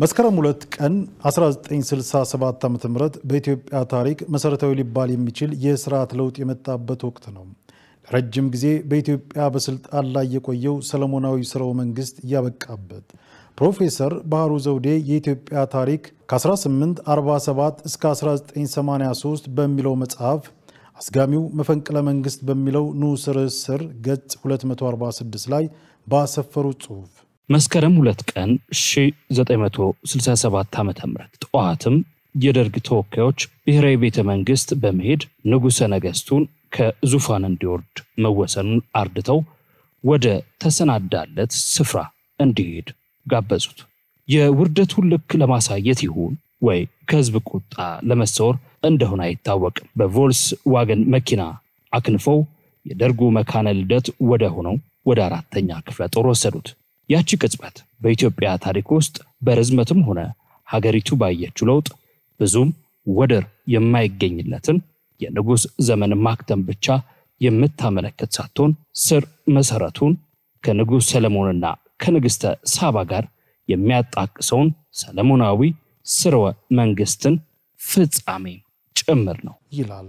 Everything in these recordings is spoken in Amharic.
መስከረም ሁለት ቀን 1967 ዓ ም በኢትዮጵያ ታሪክ መሰረታዊ ሊባል የሚችል የስርዓት ለውጥ የመጣበት ወቅት ነው። ለረጅም ጊዜ በኢትዮጵያ በስልጣን ላይ የቆየው ሰለሞናዊ ስርወ መንግስት እያበቃበት ፕሮፌሰር ባህሩ ዘውዴ የኢትዮጵያ ታሪክ ከ1847 እስከ 1983 በሚለው መጽሐፍ አስጋሚው መፈንቅለ መንግስት በሚለው ንዑስ ርዕስ ስር ገጽ 246 ላይ ባሰፈሩት ጽሑፍ መስከረም ሁለት ቀን 1967 ዓ ም ጠዋትም የደርግ ተወካዮች ብሔራዊ ቤተ መንግስት በመሄድ ንጉሠ ነገሥቱን ከዙፋን እንዲወርድ መወሰኑን አርድተው ወደ ተሰናዳለት ስፍራ እንዲሄድ ጋበዙት። የውርደቱን ልክ ለማሳየት ይሁን ወይ ከህዝብ ቁጣ ለመሰወር እንደሆነ አይታወቅም። በቮልስ ዋገን መኪና አክንፈው የደርጉ መካነ ልደት ወደ ሆነው ወደ አራተኛ ክፍለ ጦር ወሰዱት። ያቺ ቅጽበት በኢትዮጵያ ታሪክ ውስጥ በርዝመትም ሆነ ሀገሪቱ ባየችው ለውጥ ብዙም ወደር የማይገኝለትን የንጉሥ ዘመን ማክተም ብቻ የምታመለክት ሳትሆን ስር መሰረቱን ከንጉሥ ሰለሞንና ከንግሥተ ሳባ ጋር የሚያጣቅሰውን ሰለሞናዊ ስርወ መንግስትን ፍጻሜ ጭምር ነው ይላል።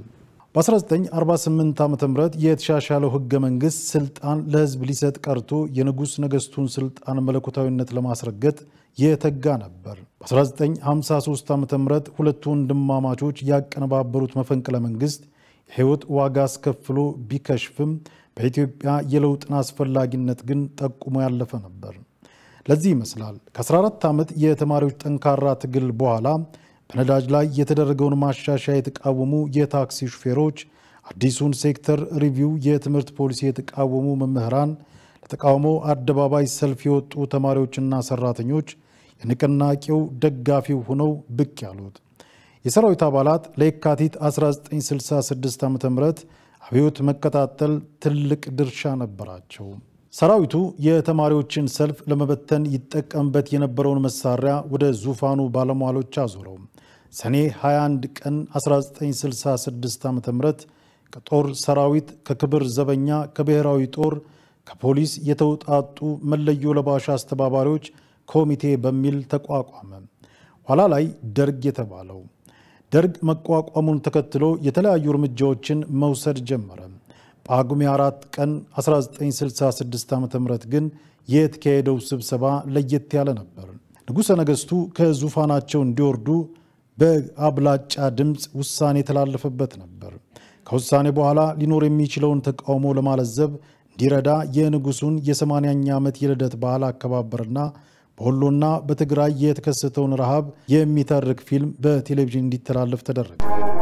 በ1948 ዓ ም የተሻሻለው ህገ መንግስት ስልጣን ለህዝብ ሊሰጥ ቀርቶ የንጉሥ ነገሥቱን ስልጣን መለኮታዊነት ለማስረገጥ የተጋ ነበር። በ1953 ዓ ም ሁለቱ ወንድማማቾች ያቀነባበሩት መፈንቅለ መንግስት የህይወት ዋጋ አስከፍሎ ቢከሽፍም በኢትዮጵያ የለውጥን አስፈላጊነት ግን ጠቁሞ ያለፈ ነበር። ለዚህ ይመስላል ከ14 ዓመት የተማሪዎች ጠንካራ ትግል በኋላ በነዳጅ ላይ የተደረገውን ማሻሻያ የተቃወሙ የታክሲ ሹፌሮች፣ አዲሱን ሴክተር ሪቪው የትምህርት ፖሊሲ የተቃወሙ መምህራን፣ ለተቃውሞ አደባባይ ሰልፍ የወጡ ተማሪዎችና ሰራተኞች የንቅናቄው ደጋፊው ሆነው ብቅ ያሉት። የሰራዊት አባላት ለየካቲት 1966 ዓ ም አብዮት መቀጣጠል ትልቅ ድርሻ ነበራቸው። ሰራዊቱ የተማሪዎችን ሰልፍ ለመበተን ይጠቀምበት የነበረውን መሳሪያ ወደ ዙፋኑ ባለሟሎች አዞረው። ሰኔ 21 ቀን 1966 ዓ ም ከጦር ሰራዊት፣ ከክብር ዘበኛ፣ ከብሔራዊ ጦር፣ ከፖሊስ የተውጣጡ መለዮ ለባሽ አስተባባሪዎች ኮሚቴ በሚል ተቋቋመ። ኋላ ላይ ደርግ የተባለው ደርግ መቋቋሙን ተከትሎ የተለያዩ እርምጃዎችን መውሰድ ጀመረ። ጳጉሜ 4 ቀን 1966 ዓ ም ግን የተካሄደው ስብሰባ ለየት ያለ ነበር። ንጉሠ ነገሥቱ ከዙፋናቸው እንዲወርዱ በአብላጫ ድምፅ ውሳኔ የተላለፈበት ነበር። ከውሳኔ በኋላ ሊኖር የሚችለውን ተቃውሞ ለማለዘብ እንዲረዳ የንጉሱን የ80ኛ ዓመት የልደት በዓል አከባበርና በወሎና በትግራይ የተከሰተውን ረሃብ የሚተርክ ፊልም በቴሌቪዥን እንዲተላለፍ ተደረገ።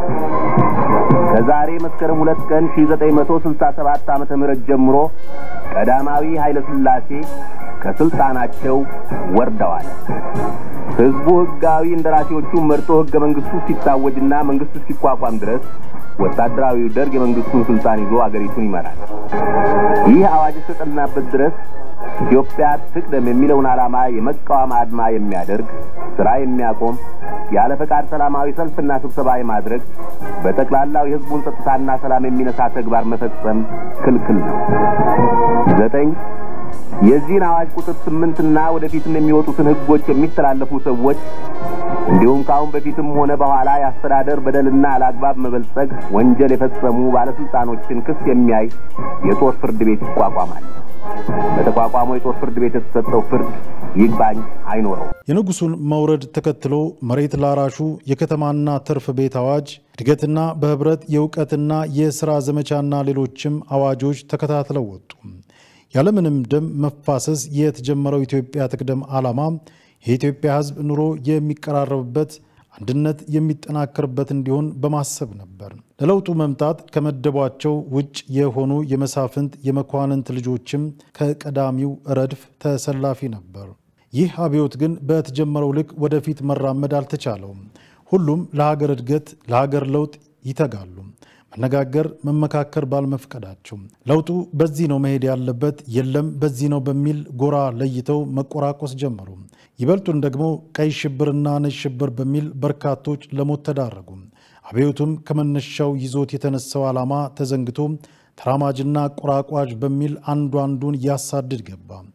ከዛሬ መስከረም ሁለት ቀን 1967 ዓመተ ምህረት ጀምሮ ቀዳማዊ ኃይለ ሥላሴ ከስልጣናቸው ወርደዋል። ሕዝቡ ሕጋዊ እንደራሴዎቹን መርጦ ሕገ መንግሥቱ ሲታወጅና መንግሥቱ ሲቋቋም ድረስ ወታደራዊው ደርግ የመንግሥቱን ስልጣን ይዞ አገሪቱን ይመራል። ይህ አዋጅ እስከጸናበት ድረስ ኢትዮጵያ ትቅደም የሚለውን ዓላማ የመቃወም አድማ የሚያደርግ ሥራ የሚያቆም ያለ ፈቃድ ሰላማዊ ሰልፍና ስብሰባ የማድረግ በጠቅላላው የሕዝቡን ጸጥታና ሰላም የሚነሳ ተግባር መፈጸም ክልክል ነው። ዘጠኝ የዚህን አዋጅ ቁጥር ስምንትና ወደፊትም የሚወጡትን ሕጎች የሚተላለፉ ሰዎች እንዲሁም ከአሁን በፊትም ሆነ በኋላ የአስተዳደር በደልና አላግባብ መበልጸግ ወንጀል የፈጸሙ ባለሥልጣኖችን ክስ የሚያይ የጦር ፍርድ ቤት ይቋቋማል። በተቋቋመው የጦር ፍርድ ቤት የተሰጠው ፍርድ ይግባኝ አይኖረው። የንጉሱን መውረድ ተከትሎ መሬት ላራሹ የከተማና ትርፍ ቤት አዋጅ፣ እድገትና በህብረት የእውቀትና የሥራ ዘመቻና ሌሎችም አዋጆች ተከታትለው ወጡ። ያለምንም ደም መፋሰስ የተጀመረው ኢትዮጵያ ትቅደም ዓላማ የኢትዮጵያ ሕዝብ ኑሮ የሚቀራረብበት አንድነት የሚጠናከርበት እንዲሆን በማሰብ ነበር። ለለውጡ መምጣት ከመደቧቸው ውጭ የሆኑ የመሳፍንት የመኳንንት ልጆችም ከቀዳሚው ረድፍ ተሰላፊ ነበር። ይህ አብዮት ግን በተጀመረው ልክ ወደፊት መራመድ አልተቻለውም። ሁሉም ለሀገር እድገት፣ ለሀገር ለውጥ ይተጋሉ። መነጋገር፣ መመካከር ባልመፍቀዳቸው ለውጡ በዚህ ነው መሄድ ያለበት፣ የለም በዚህ ነው በሚል ጎራ ለይተው መቆራቆስ ጀመሩ። ይበልጡን ደግሞ ቀይ ሽብርና ነጭ ሽብር በሚል በርካቶች ለሞት ተዳረጉ። አብዮቱም ከመነሻው ይዞት የተነሳው ዓላማ ተዘንግቶ ተራማጅና ቆራቋዥ በሚል አንዱ አንዱን ያሳድድ ገባ።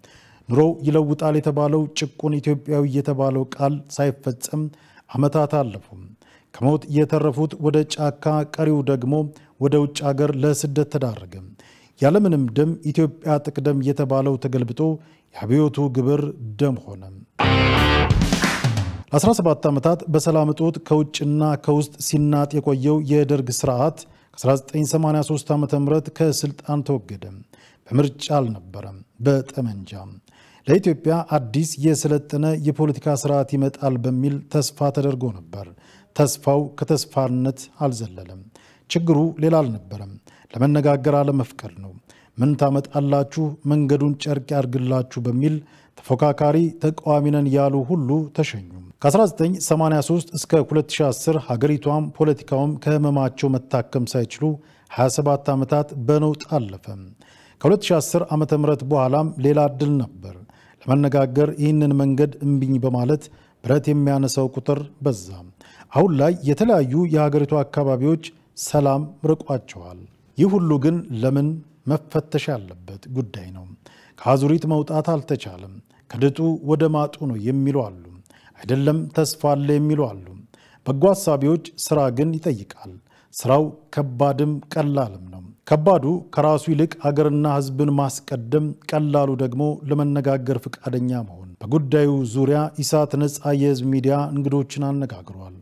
ኑሮው ይለውጣል የተባለው ጭቁን ኢትዮጵያዊ የተባለው ቃል ሳይፈጸም ዓመታት አለፉ። ከሞት የተረፉት ወደ ጫካ፣ ቀሪው ደግሞ ወደ ውጭ አገር ለስደት ተዳረገ። ያለምንም ደም ኢትዮጵያ ትቅደም የተባለው ተገልብጦ የአብዮቱ ግብር ደም ሆነ። ለ17 ዓመታት በሰላም እጦት ከውጭና ከውስጥ ሲናጥ የቆየው የደርግ ስርዓት ከ1983 ዓ ም ከስልጣን ተወገደ። በምርጫ አልነበረም፣ በጠመንጃ። ለኢትዮጵያ አዲስ የሰለጠነ የፖለቲካ ስርዓት ይመጣል በሚል ተስፋ ተደርጎ ነበር። ተስፋው ከተስፋነት አልዘለለም። ችግሩ ሌላ አልነበረም፣ ለመነጋገር አለመፍቀድ ነው። ምን ታመጣላችሁ፣ መንገዱን ጨርቅ ያርግላችሁ በሚል ተፎካካሪ ተቃዋሚ ነን ያሉ ሁሉ ተሸኙ። ከ1983 እስከ 2010 ሀገሪቷም ፖለቲካውም ከህመማቸው መታከም ሳይችሉ 27 ዓመታት በነውጥ አለፈ። ከ2010 ዓ ም በኋላም ሌላ እድል ነበር። ለመነጋገር ይህንን መንገድ እምቢኝ በማለት ብረት የሚያነሳው ቁጥር በዛ። አሁን ላይ የተለያዩ የሀገሪቱ አካባቢዎች ሰላም ርቋቸዋል። ይህ ሁሉ ግን ለምን መፈተሽ ያለበት ጉዳይ ነው። ከአዙሪት መውጣት አልተቻለም። ከድጡ ወደ ማጡ ነው የሚሉ አሉ። አይደለም ተስፋ አለ የሚሉ አሉ። በጎ ሀሳቢዎች ስራ ግን ይጠይቃል። ስራው ከባድም ቀላልም ነው። ከባዱ ከራሱ ይልቅ አገርና ሕዝብን ማስቀደም፣ ቀላሉ ደግሞ ለመነጋገር ፈቃደኛ መሆን። በጉዳዩ ዙሪያ ኢሳት ነፃ የህዝብ ሚዲያ እንግዶችን አነጋግሯል።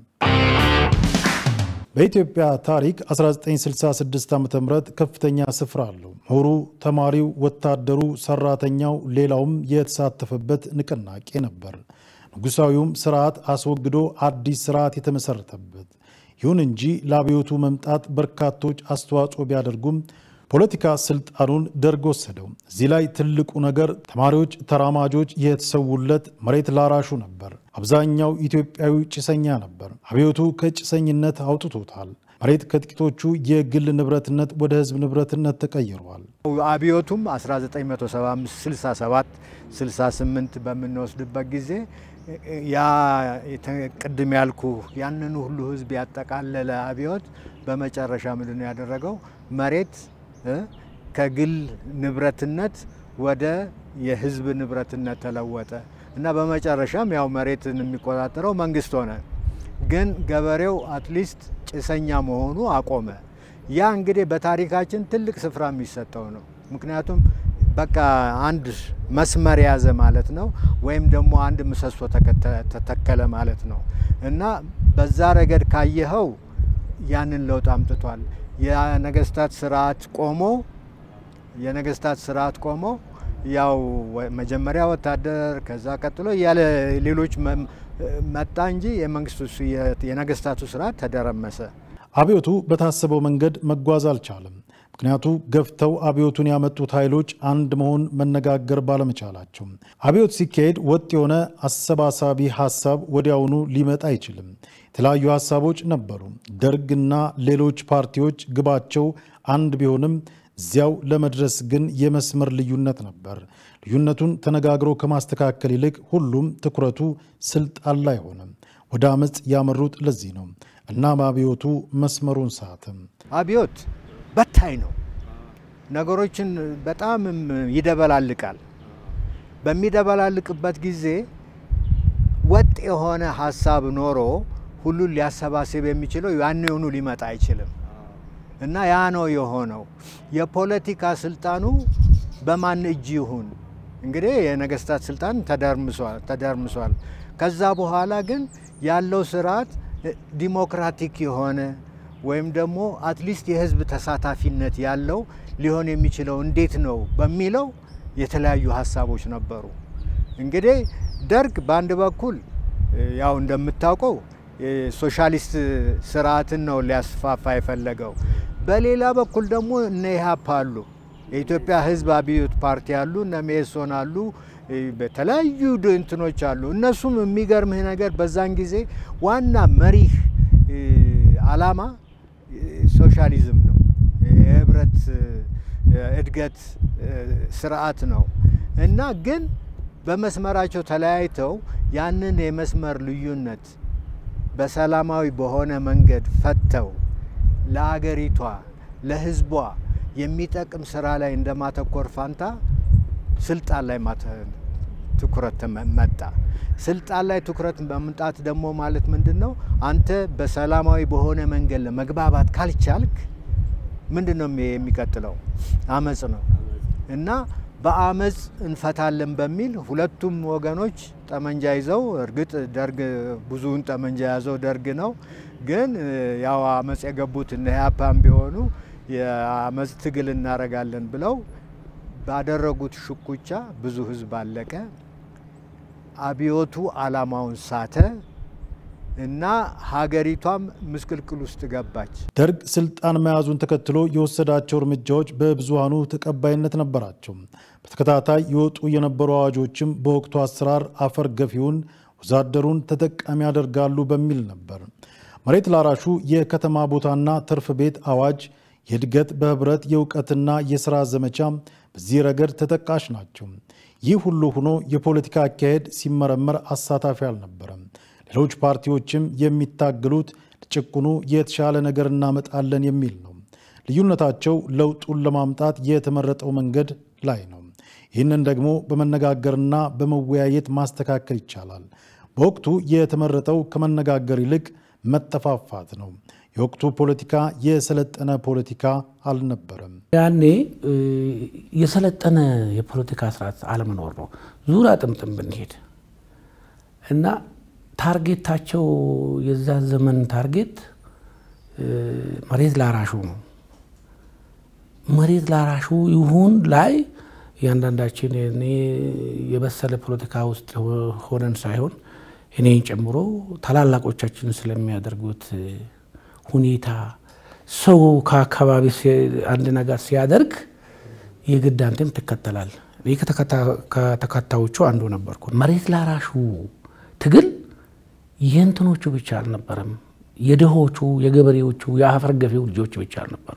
በኢትዮጵያ ታሪክ 1966 ዓ ም ከፍተኛ ስፍራ አለው። ምሁሩ፣ ተማሪው፣ ወታደሩ፣ ሰራተኛው፣ ሌላውም የተሳተፈበት ንቅናቄ ነበር። ንጉሳዊውም ስርዓት አስወግዶ አዲስ ስርዓት የተመሰረተበት። ይሁን እንጂ ለአብዮቱ መምጣት በርካቶች አስተዋጽኦ ቢያደርጉም ፖለቲካ ስልጣኑን ደርግ ወሰደው። እዚህ ላይ ትልቁ ነገር ተማሪዎች፣ ተራማጆች የተሰዉለት መሬት ላራሹ ነበር። አብዛኛው ኢትዮጵያዊ ጭሰኛ ነበር። አብዮቱ ከጭሰኝነት አውጥቶታል። መሬት ከጥቂቶቹ የግል ንብረትነት ወደ ህዝብ ንብረትነት ተቀይሯል። አብዮቱም 1975 67 68 በምንወስድበት ጊዜ ያ ቅድም ያልኩ ያንን ሁሉ ህዝብ ያጠቃለለ አብዮት በመጨረሻ ምንድን ነው ያደረገው? መሬት ከግል ንብረትነት ወደ የህዝብ ንብረትነት ተለወጠ እና በመጨረሻም ያው መሬትን የሚቆጣጠረው መንግስት ሆነ። ግን ገበሬው አትሊስት ጭሰኛ መሆኑ አቆመ። ያ እንግዲህ በታሪካችን ትልቅ ስፍራ የሚሰጠው ነው። ምክንያቱም በቃ አንድ መስመር የያዘ ማለት ነው፣ ወይም ደግሞ አንድ ምሰሶ ተተከለ ማለት ነው እና በዛ ረገድ ካየኸው ያንን ለውጥ አምጥቷል። የነገስታት ስርዓት ቆሞ የነገስታት ስርዓት ቆሞ ያው መጀመሪያ ወታደር ከዛ ቀጥሎ ያለ ሌሎች መጣ እንጂ የመንግስቱ የነገስታቱ ስርዓት ተደረመሰ። አብዮቱ በታሰበው መንገድ መጓዝ አልቻለም። ምክንያቱ ገፍተው አብዮቱን ያመጡት ኃይሎች አንድ መሆን መነጋገር ባለመቻላቸው። አብዮት ሲካሄድ ወጥ የሆነ አሰባሳቢ ሀሳብ ወዲያውኑ ሊመጣ አይችልም። የተለያዩ ሀሳቦች ነበሩ። ደርግና ሌሎች ፓርቲዎች ግባቸው አንድ ቢሆንም እዚያው ለመድረስ ግን የመስመር ልዩነት ነበር። ልዩነቱን ተነጋግሮ ከማስተካከል ይልቅ ሁሉም ትኩረቱ ስልጣን ላይ ሆነ። ወደ አመፅ ያመሩት ለዚህ ነው። እናም አብዮቱ መስመሩን ሳትም አብዮት በታይ ነው። ነገሮችን በጣም ይደበላልቃል። በሚደበላልቅበት ጊዜ ወጥ የሆነ ሀሳብ ኖሮ ሁሉን ሊያሰባስብ የሚችለው ያንኑ ሊመጣ አይችልም እና ያ ነው የሆነው። የፖለቲካ ስልጣኑ በማን እጅ ይሁን እንግዲህ የነገስታት ስልጣን ተደርምሷል። ከዛ በኋላ ግን ያለው ስርዓት ዲሞክራቲክ የሆነ ወይም ደግሞ አትሊስት የህዝብ ተሳታፊነት ያለው ሊሆን የሚችለው እንዴት ነው በሚለው የተለያዩ ሀሳቦች ነበሩ። እንግዲህ ደርግ በአንድ በኩል ያው እንደምታውቀው ሶሻሊስት ስርዓትን ነው ሊያስፋፋ የፈለገው። በሌላ በኩል ደግሞ እነ ኢህአፓ አሉ፣ የኢትዮጵያ ህዝብ አብዮት ፓርቲ አሉ፣ እነ ሜሶን አሉ፣ በተለያዩ እንትኖች አሉ። እነሱም የሚገርምህ ነገር በዛን ጊዜ ዋና መሪህ አላማ ሶሻሊዝም ነው፣ የህብረት እድገት ስርዓት ነው እና ግን በመስመራቸው ተለያይተው ያንን የመስመር ልዩነት በሰላማዊ በሆነ መንገድ ፈተው ለአገሪቷ ለህዝቧ የሚጠቅም ስራ ላይ እንደማተኮር ፋንታ ስልጣን ላይ ትኩረት መጣ። ስልጣን ላይ ትኩረት መምጣት ደግሞ ማለት ምንድን ነው? አንተ በሰላማዊ በሆነ መንገድ ለመግባባት ካልቻልክ ምንድን ነው የሚቀጥለው? አመፅ ነው እና በአመፅ እንፈታለን በሚል ሁለቱም ወገኖች ጠመንጃ ይዘው እርግጥ ደርግ ብዙውን ጠመንጃ የያዘው ደርግ ነው። ግን ያው አመፅ የገቡት እነ ኢህአፓም ቢሆኑ የአመፅ ትግል እናደርጋለን ብለው ባደረጉት ሽኩቻ ብዙ ህዝብ አለቀ። አብዮቱ አላማውን ሳተ እና ሀገሪቷም ምስቅልቅል ውስጥ ገባች። ደርግ ስልጣን መያዙን ተከትሎ የወሰዳቸው እርምጃዎች በብዙሃኑ ተቀባይነት ነበራቸው። በተከታታይ የወጡ የነበሩ አዋጆችም በወቅቱ አሰራር አፈር ገፊውን ወዛደሩን ተጠቃሚ ያደርጋሉ በሚል ነበር። መሬት ላራሹ የከተማ ቦታና ትርፍ ቤት አዋጅ፣ የእድገት በህብረት የእውቀትና የሥራ ዘመቻ በዚህ ረገድ ተጠቃሽ ናቸው። ይህ ሁሉ ሆኖ የፖለቲካ አካሄድ ሲመረመር አሳታፊ አልነበረም። ሌሎች ፓርቲዎችም የሚታገሉት ለጭቁኑ የተሻለ ነገር እናመጣለን የሚል ነው። ልዩነታቸው ለውጡን ለማምጣት የተመረጠው መንገድ ላይ ነው። ይህንን ደግሞ በመነጋገርና በመወያየት ማስተካከል ይቻላል። በወቅቱ የተመረጠው ከመነጋገር ይልቅ መጠፋፋት ነው። የወቅቱ ፖለቲካ የሰለጠነ ፖለቲካ አልነበረም። ያኔ የሰለጠነ የፖለቲካ ስርዓት አለመኖር ነው። ዙሪያ ጥምጥም ብንሄድ እና ታርጌታቸው የዛ ዘመን ታርጌት መሬት ላራሹ ነው። መሬት ላራሹ ይሁን ላይ እያንዳንዳችን እኔ የበሰለ ፖለቲካ ውስጥ ሆነን ሳይሆን እኔን ጨምሮ ታላላቆቻችን ስለሚያደርጉት ሁኔታ ሰው ከአካባቢ አንድ ነገር ሲያደርግ የግድ አንተም ትከተላል። እኔ ከተከታዮቹ አንዱ ነበርኩ። መሬት ላራሹ ትግል የእንትኖቹ ብቻ አልነበረም። የድሆቹ፣ የገበሬዎቹ፣ የአፈር ገፊው ልጆች ብቻ አልነበሩ።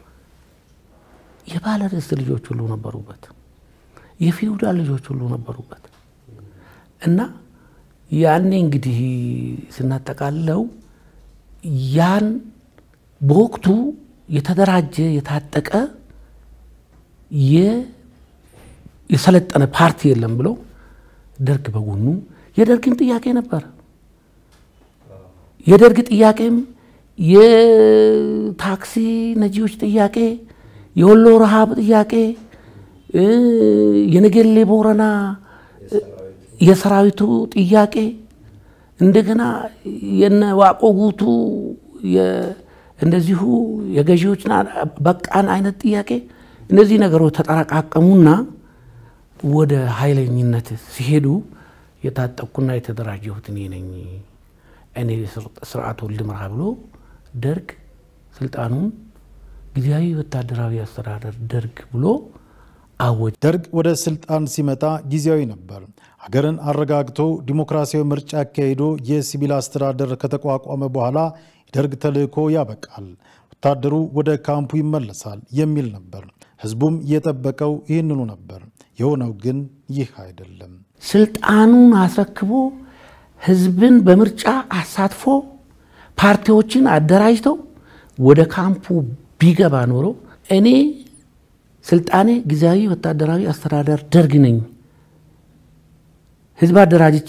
የባለ ርስት ልጆች ሁሉ ነበሩበት። የፊውዳል ልጆች ሁሉ ነበሩበት እና ያኔ እንግዲህ ስናጠቃለው ያን በወቅቱ የተደራጀ የታጠቀ የሰለጠነ ፓርቲ የለም ብሎ ደርግ በጎኑ የደርግም ጥያቄ ነበር። የደርግ ጥያቄም የታክሲ ነጂዎች ጥያቄ፣ የወሎ ረሃብ ጥያቄ፣ የነገሌ ቦረና የሰራዊቱ ጥያቄ እንደገና የነ ዋቆ ጉቱ እንደዚሁ የገዢዎች በቃን አይነት ጥያቄ እነዚህ ነገሮች ተጠራቃቀሙና ወደ ኃይለኝነት ሲሄዱ የታጠቅኩና የተደራጀሁት እኔ ነኝ፣ እኔ ስርዓቱን ልምራ ብሎ ደርግ ስልጣኑን ጊዜያዊ ወታደራዊ አስተዳደር ደርግ ብሎ አወጀ። ደርግ ወደ ስልጣን ሲመጣ ጊዜያዊ ነበር። ሀገርን አረጋግቶ ዲሞክራሲያዊ ምርጫ አካሂዶ የሲቪል አስተዳደር ከተቋቋመ በኋላ የደርግ ተልዕኮ ያበቃል፣ ወታደሩ ወደ ካምፑ ይመለሳል የሚል ነበር። ህዝቡም የጠበቀው ይህንኑ ነበር። የሆነው ግን ይህ አይደለም። ስልጣኑን አስረክቦ ህዝብን በምርጫ አሳትፎ ፓርቲዎችን አደራጅተው ወደ ካምፑ ቢገባ ኖሮ እኔ ስልጣኔ ጊዜያዊ ወታደራዊ አስተዳደር ደርግ ነኝ፣ ህዝብ አደራጅቼ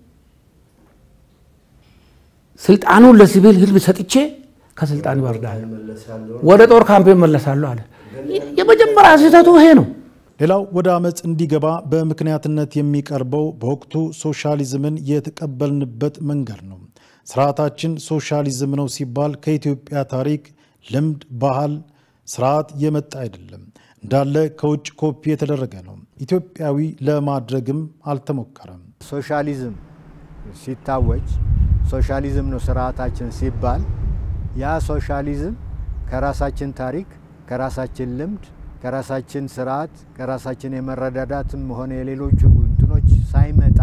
ስልጣኑን ለሲቪል ህዝብ ሰጥቼ ከስልጣን ይወርዳል፣ ወደ ጦር ካምፕ ይመለሳለሁ አለ። የመጀመሪያ ስህተቱ ይሄ ነው። ሌላው ወደ አመፅ እንዲገባ በምክንያትነት የሚቀርበው በወቅቱ ሶሻሊዝምን የተቀበልንበት መንገድ ነው። ስርዓታችን ሶሻሊዝም ነው ሲባል ከኢትዮጵያ ታሪክ፣ ልምድ፣ ባህል፣ ስርዓት የመጣ አይደለም። እንዳለ ከውጭ ኮፒ የተደረገ ነው። ኢትዮጵያዊ ለማድረግም አልተሞከረም። ሶሻሊዝም ሲታወጅ ሶሻሊዝም ነው ስርዓታችን ሲባል ያ ሶሻሊዝም ከራሳችን ታሪክ፣ ከራሳችን ልምድ፣ ከራሳችን ስርዓት፣ ከራሳችን የመረዳዳትም ሆነ የሌሎቹ እንትኖች ሳይመጣ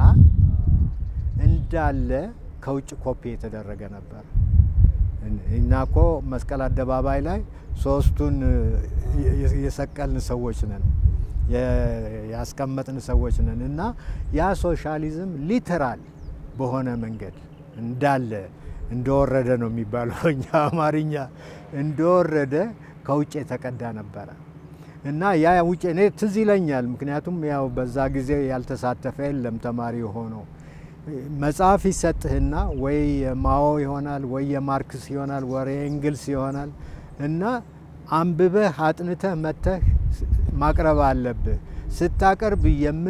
እንዳለ ከውጭ ኮፒ የተደረገ ነበር እና እኮ መስቀል አደባባይ ላይ ሶስቱን የሰቀልን ሰዎች ነን ያስቀመጥን ሰዎች ነን እና ያ ሶሻሊዝም ሊተራል በሆነ መንገድ እንዳለ እንደወረደ ነው የሚባለው እኛ አማርኛ እንደወረደ ከውጭ የተቀዳ ነበረ እና ያ ውጭ እኔ ትዝ ይለኛል። ምክንያቱም ያው በዛ ጊዜ ያልተሳተፈ የለም ተማሪ ሆኖ መጽሐፍ ይሰጥህና ወይ የማኦ ይሆናል ወይ የማርክስ ይሆናል ወይ የእንግልስ ይሆናል እና አንብበህ አጥንተህ መተህ ማቅረብ አለብህ። ስታቀርብ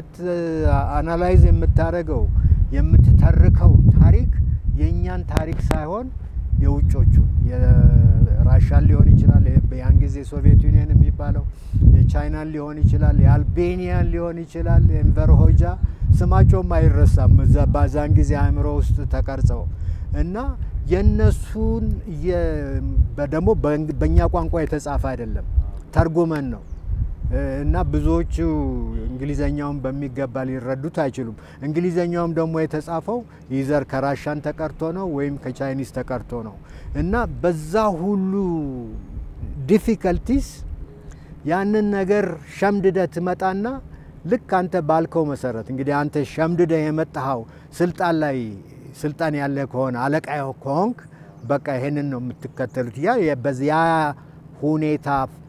አናላይዝ የምታደርገው የምትተርከው ታሪክ የእኛን ታሪክ ሳይሆን የውጮቹ የራሻን ሊሆን ይችላል፣ ያን ጊዜ ሶቪየት ዩኒየን የሚባለው የቻይናን ሊሆን ይችላል፣ የአልቤኒያን ሊሆን ይችላል። ኤንቨር ሆጃ ስማቸውም አይረሳም በዛን ጊዜ አእምሮ ውስጥ ተቀርጸው እና የነሱን ደግሞ በእኛ ቋንቋ የተጻፈ አይደለም፣ ተርጉመን ነው እና ብዙዎቹ እንግሊዘኛውን በሚገባ ሊረዱት አይችሉም። እንግሊዘኛውም ደግሞ የተጻፈው ይዘር ከራሻን ተቀርቶ ነው ወይም ከቻይኒዝ ተቀርቶ ነው እና በዛ ሁሉ ዲፊከልቲስ ያንን ነገር ሸምድደ ትመጣና ልክ አንተ ባልከው መሰረት እንግዲህ አንተ ሸምድደ የመጣኸው ስልጣን ላይ ስልጣን ያለ ከሆነ አለቃ ከሆንክ በቃ ይሄንን ነው የምትከተሉት። ያ በዚያ ሁኔታ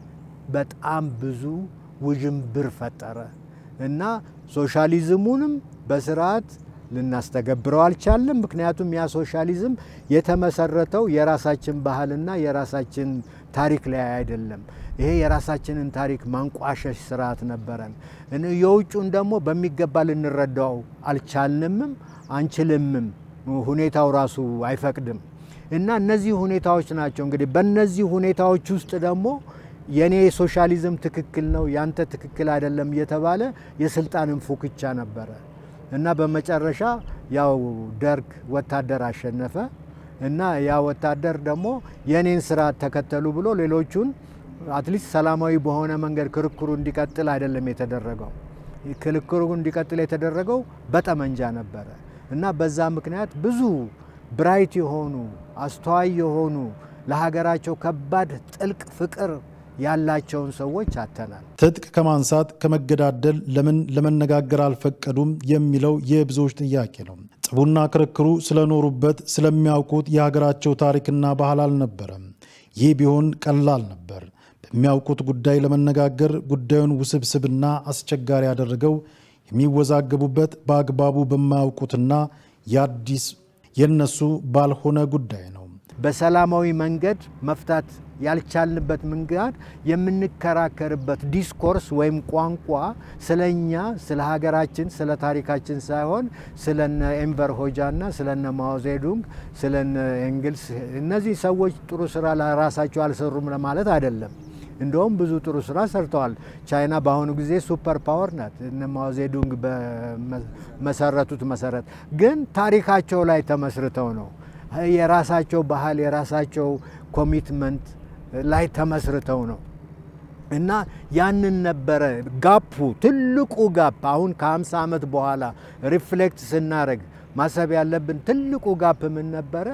በጣም ብዙ ውዥንብር ፈጠረ እና ሶሻሊዝሙንም በስርዓት ልናስተገብረው አልቻለም። ምክንያቱም ያ ሶሻሊዝም የተመሰረተው የራሳችን ባህልና የራሳችን ታሪክ ላይ አይደለም። ይሄ የራሳችንን ታሪክ ማንቋሸሽ ስርዓት ነበረን። የውጩን ደግሞ በሚገባ ልንረዳው አልቻልንምም አንችልምም። ሁኔታው ራሱ አይፈቅድም እና እነዚህ ሁኔታዎች ናቸው እንግዲህ በእነዚህ ሁኔታዎች ውስጥ ደግሞ የኔ ሶሻሊዝም ትክክል ነው ያንተ ትክክል አይደለም እየተባለ የስልጣንን ፉክቻ ነበረ እና በመጨረሻ ያው ደርግ ወታደር አሸነፈ እና ያ ወታደር ደግሞ የኔን ስርዓት ተከተሉ ብሎ ሌሎቹን አትሊስት ሰላማዊ በሆነ መንገድ ክርክሩ እንዲቀጥል አይደለም የተደረገው። ክርክሩ እንዲቀጥል የተደረገው በጠመንጃ ነበረ እና በዛ ምክንያት ብዙ ብራይት የሆኑ አስተዋይ የሆኑ ለሀገራቸው ከባድ ጥልቅ ፍቅር ያላቸውን ሰዎች አተናል። ትጥቅ ከማንሳት ከመገዳደል ለምን ለመነጋገር አልፈቀዱም የሚለው የብዙዎች ጥያቄ ነው። ጥቡና ክርክሩ ስለኖሩበት ስለሚያውቁት የሀገራቸው ታሪክና ባህል አልነበረም። ይህ ቢሆን ቀላል ነበር። በሚያውቁት ጉዳይ ለመነጋገር ጉዳዩን ውስብስብና አስቸጋሪ ያደረገው የሚወዛገቡበት በአግባቡ በማያውቁትና የአዲስ የነሱ ባልሆነ ጉዳይ ነው። በሰላማዊ መንገድ መፍታት ያልቻልንበት መንገድ የምንከራከርበት ዲስኮርስ ወይም ቋንቋ ስለኛ ስለ ሀገራችን ስለ ታሪካችን ሳይሆን ስለነ ኤንቨር ሆጃና ስለነ ማኦዜዱንግ ስለነ ኤንግልስ እነዚህ ሰዎች ጥሩ ስራ ለራሳቸው አልሰሩም ለማለት አይደለም። እንደውም ብዙ ጥሩ ስራ ሰርተዋል። ቻይና በአሁኑ ጊዜ ሱፐር ፓወር ናት። እነ ማኦዜዱንግ በመሰረቱት መሰረት ግን ታሪካቸው ላይ ተመስርተው ነው የራሳቸው ባህል የራሳቸው ኮሚትመንት ላይ ተመስርተው ነው እና ያንን ነበረ ጋፑ ትልቁ ጋፕ። አሁን ከ50 ዓመት በኋላ ሪፍሌክት ስናደርግ ማሰብ ያለብን ትልቁ ጋፕ ምን ነበረ?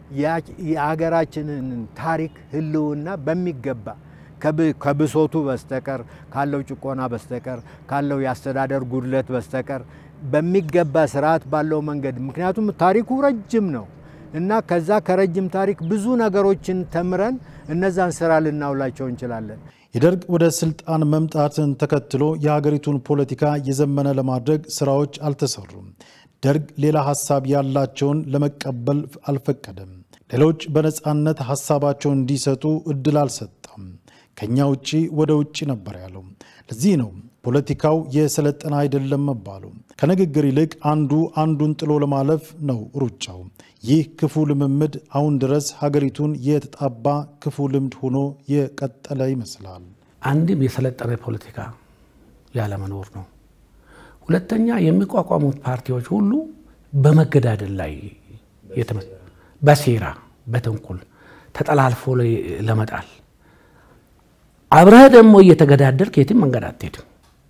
የሀገራችንን ታሪክ ህልውና በሚገባ ከብሶቱ በስተቀር ካለው ጭቆና በስተቀር ካለው የአስተዳደር ጉድለት በስተቀር በሚገባ ስርዓት ባለው መንገድ ምክንያቱም ታሪኩ ረጅም ነው እና ከዛ ከረጅም ታሪክ ብዙ ነገሮችን ተምረን እነዛን ስራ ልናውላቸው እንችላለን። የደርግ ወደ ስልጣን መምጣትን ተከትሎ የሀገሪቱን ፖለቲካ የዘመነ ለማድረግ ስራዎች አልተሰሩም። ደርግ ሌላ ሀሳብ ያላቸውን ለመቀበል አልፈቀደም። ሌሎች በነፃነት ሀሳባቸውን እንዲሰጡ እድል አልሰጠም። ከኛ ውጭ ወደ ውጭ ነበር ያለው። ለዚህ ነው ፖለቲካው የሰለጠነ አይደለም መባሉ። ከንግግር ይልቅ አንዱ አንዱን ጥሎ ለማለፍ ነው ሩጫው። ይህ ክፉ ልምምድ አሁን ድረስ ሀገሪቱን የተጣባ ክፉ ልምድ ሆኖ የቀጠለ ይመስላል። አንድም የሰለጠነ ፖለቲካ ያለመኖር ነው። ሁለተኛ የሚቋቋሙት ፓርቲዎች ሁሉ በመገዳደል ላይ በሴራ በተንኮል ተጠላልፎ ለመጣል አብረህ ደግሞ እየተገዳደልክ የትም መንገድ አትሄድም።